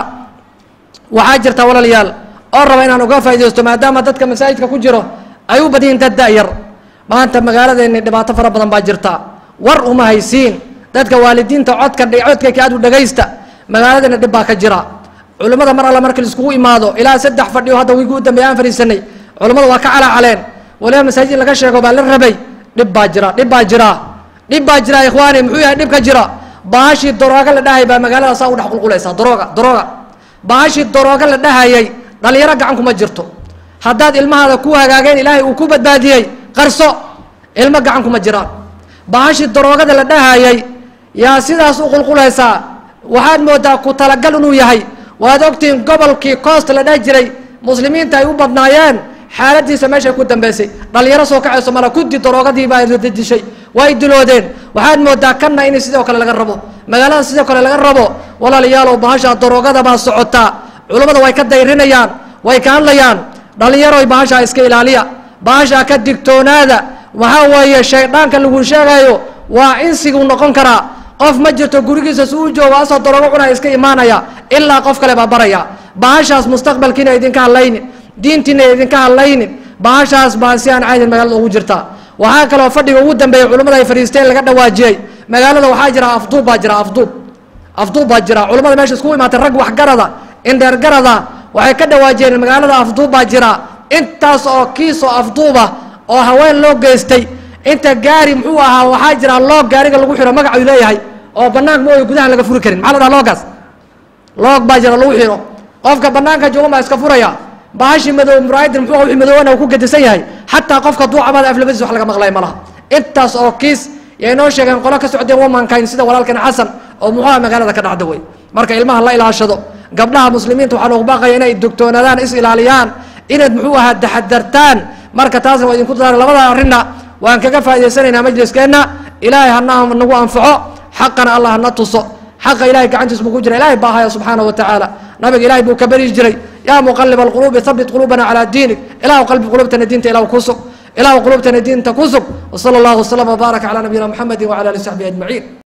waxaa jirta walaalayaal oo raba inaan uga faaidaysto maadaama dadka masaajidka ku jiro ay u badyihiin dad da-yar maanta magaaladeenni dhibaato fara badan baa jirta war uma haysiin dadka waalidiinta codka codkayka aad u dhagaysta magaaladeena dhib baa ka jira culimmada mar alla marka laiskugu imaado ilaa saddex fadhiyo hadda wiigi u dambeya aan fadhiisanay culimmada waa ka calaacaleen waliba masaajid laga sheego baa la rabay dhib baa jira dhib baa jira dhib baa jira ikhwaani muxuu yahay dhib ka jira baashii darooga la dhahay baa magaalada saa u dhex qulqulaysaa darooga darooga baashii darooga la dhahayay dhalinyaro gacan kuma jirto haddaad ilmahaada ku hagaageen ilaahay uu ku badbaadiyey qarso ilmo gacan kuma jiraan baashii daroogada la dhahayay yaa sidaas u qulqulaysaa waxaad moodaa ku talagal inuu yahay waad ogtihiin gobolkii coost la dheh jiray muslimiinta ay u badnaayeen xaaladiisa meeshay ku dambeysay dhalinyaro soo kacayso mala kudi daroogadii baa dishay way diloodeen waxaad moodaa kanna in sidoo kale laga rabo magaalada sidoo kale laga rabo walaalayaalow bahasha daroogada baa socotaa culummada way ka dayrinayaan way ka hadlayaan dhalinyaroy bahashaa iska ilaaliya bahashaa ka digtoonaada waxaa weeye shayddaanka lagu sheegayo waa insiguu noqon karaa qof ma jirto gurigiisa si u joogo asoo daroogo cunaa iska imaanaya ilaa qof kale baa baraya bahashaas mustaqbalkiina idinka hadlaynin diintiina idinka hadlaynin bahashaas baa si aan caydin magaalada ugu jirta waxaa kaloo fadhiga ugu dambeeya culimmada ay fadhiisteen laga dhawaajiyey magaalada waxaa jira afduub baa jira afduub afduub baa jira culimmada meesha iskugu imaatay rag waxgarada indheergarada waxay ka dhawaajiyeen magaalada afduub baa jira intaas oo kiis oo afduuba oo haween loo geystay inta gaari muxuu ahaa waxaa jira loog gaariga lagu xiro magacuu leeyahay oo banaanka mooyo gudaha laga furi karin maxaa la dhaha loogaas loog baa jira lagu xiro qofka banaanka joogan baa iska furaya bahashi madow muraayadin muxuu wixii madoowana uu ku gedisan yahay xataa qofka duucabada aflabadiis wax laga maqlay ma laha intaas oo kiis yay noo sheegeen qolo ka socdeen womankind sida walaalkan xasan oo muxuuha magaalada ka dhacda wey marka ilmaha la ilaashado gabdhaha muslimiinta waxaa loogu baaqaya inay dogtoonaadaan is ilaaliyaan inaad muxuu ahaa taxadartaan marka taasna waa idinku daara labada arrinna waan kaga faa'idaysanaynaa majliskeenna ilaahay hana nagu anfaco xaqana allah hana tuso xaqa ilahay gacantiis buu ku jira ilahay baa haya subxaana wa tacaala nabiga ilahay buu ka beri jiray yaa muqalib alquluubi habit quluubana calaa diinik ilahu qalbi qulubtana diinta ilahu ku sug ilahu qulubtana diinta ku sug wsala allahu waslama wbaaraka calaa nabiyina muxamedi wcala ali saxbihi ajmaciin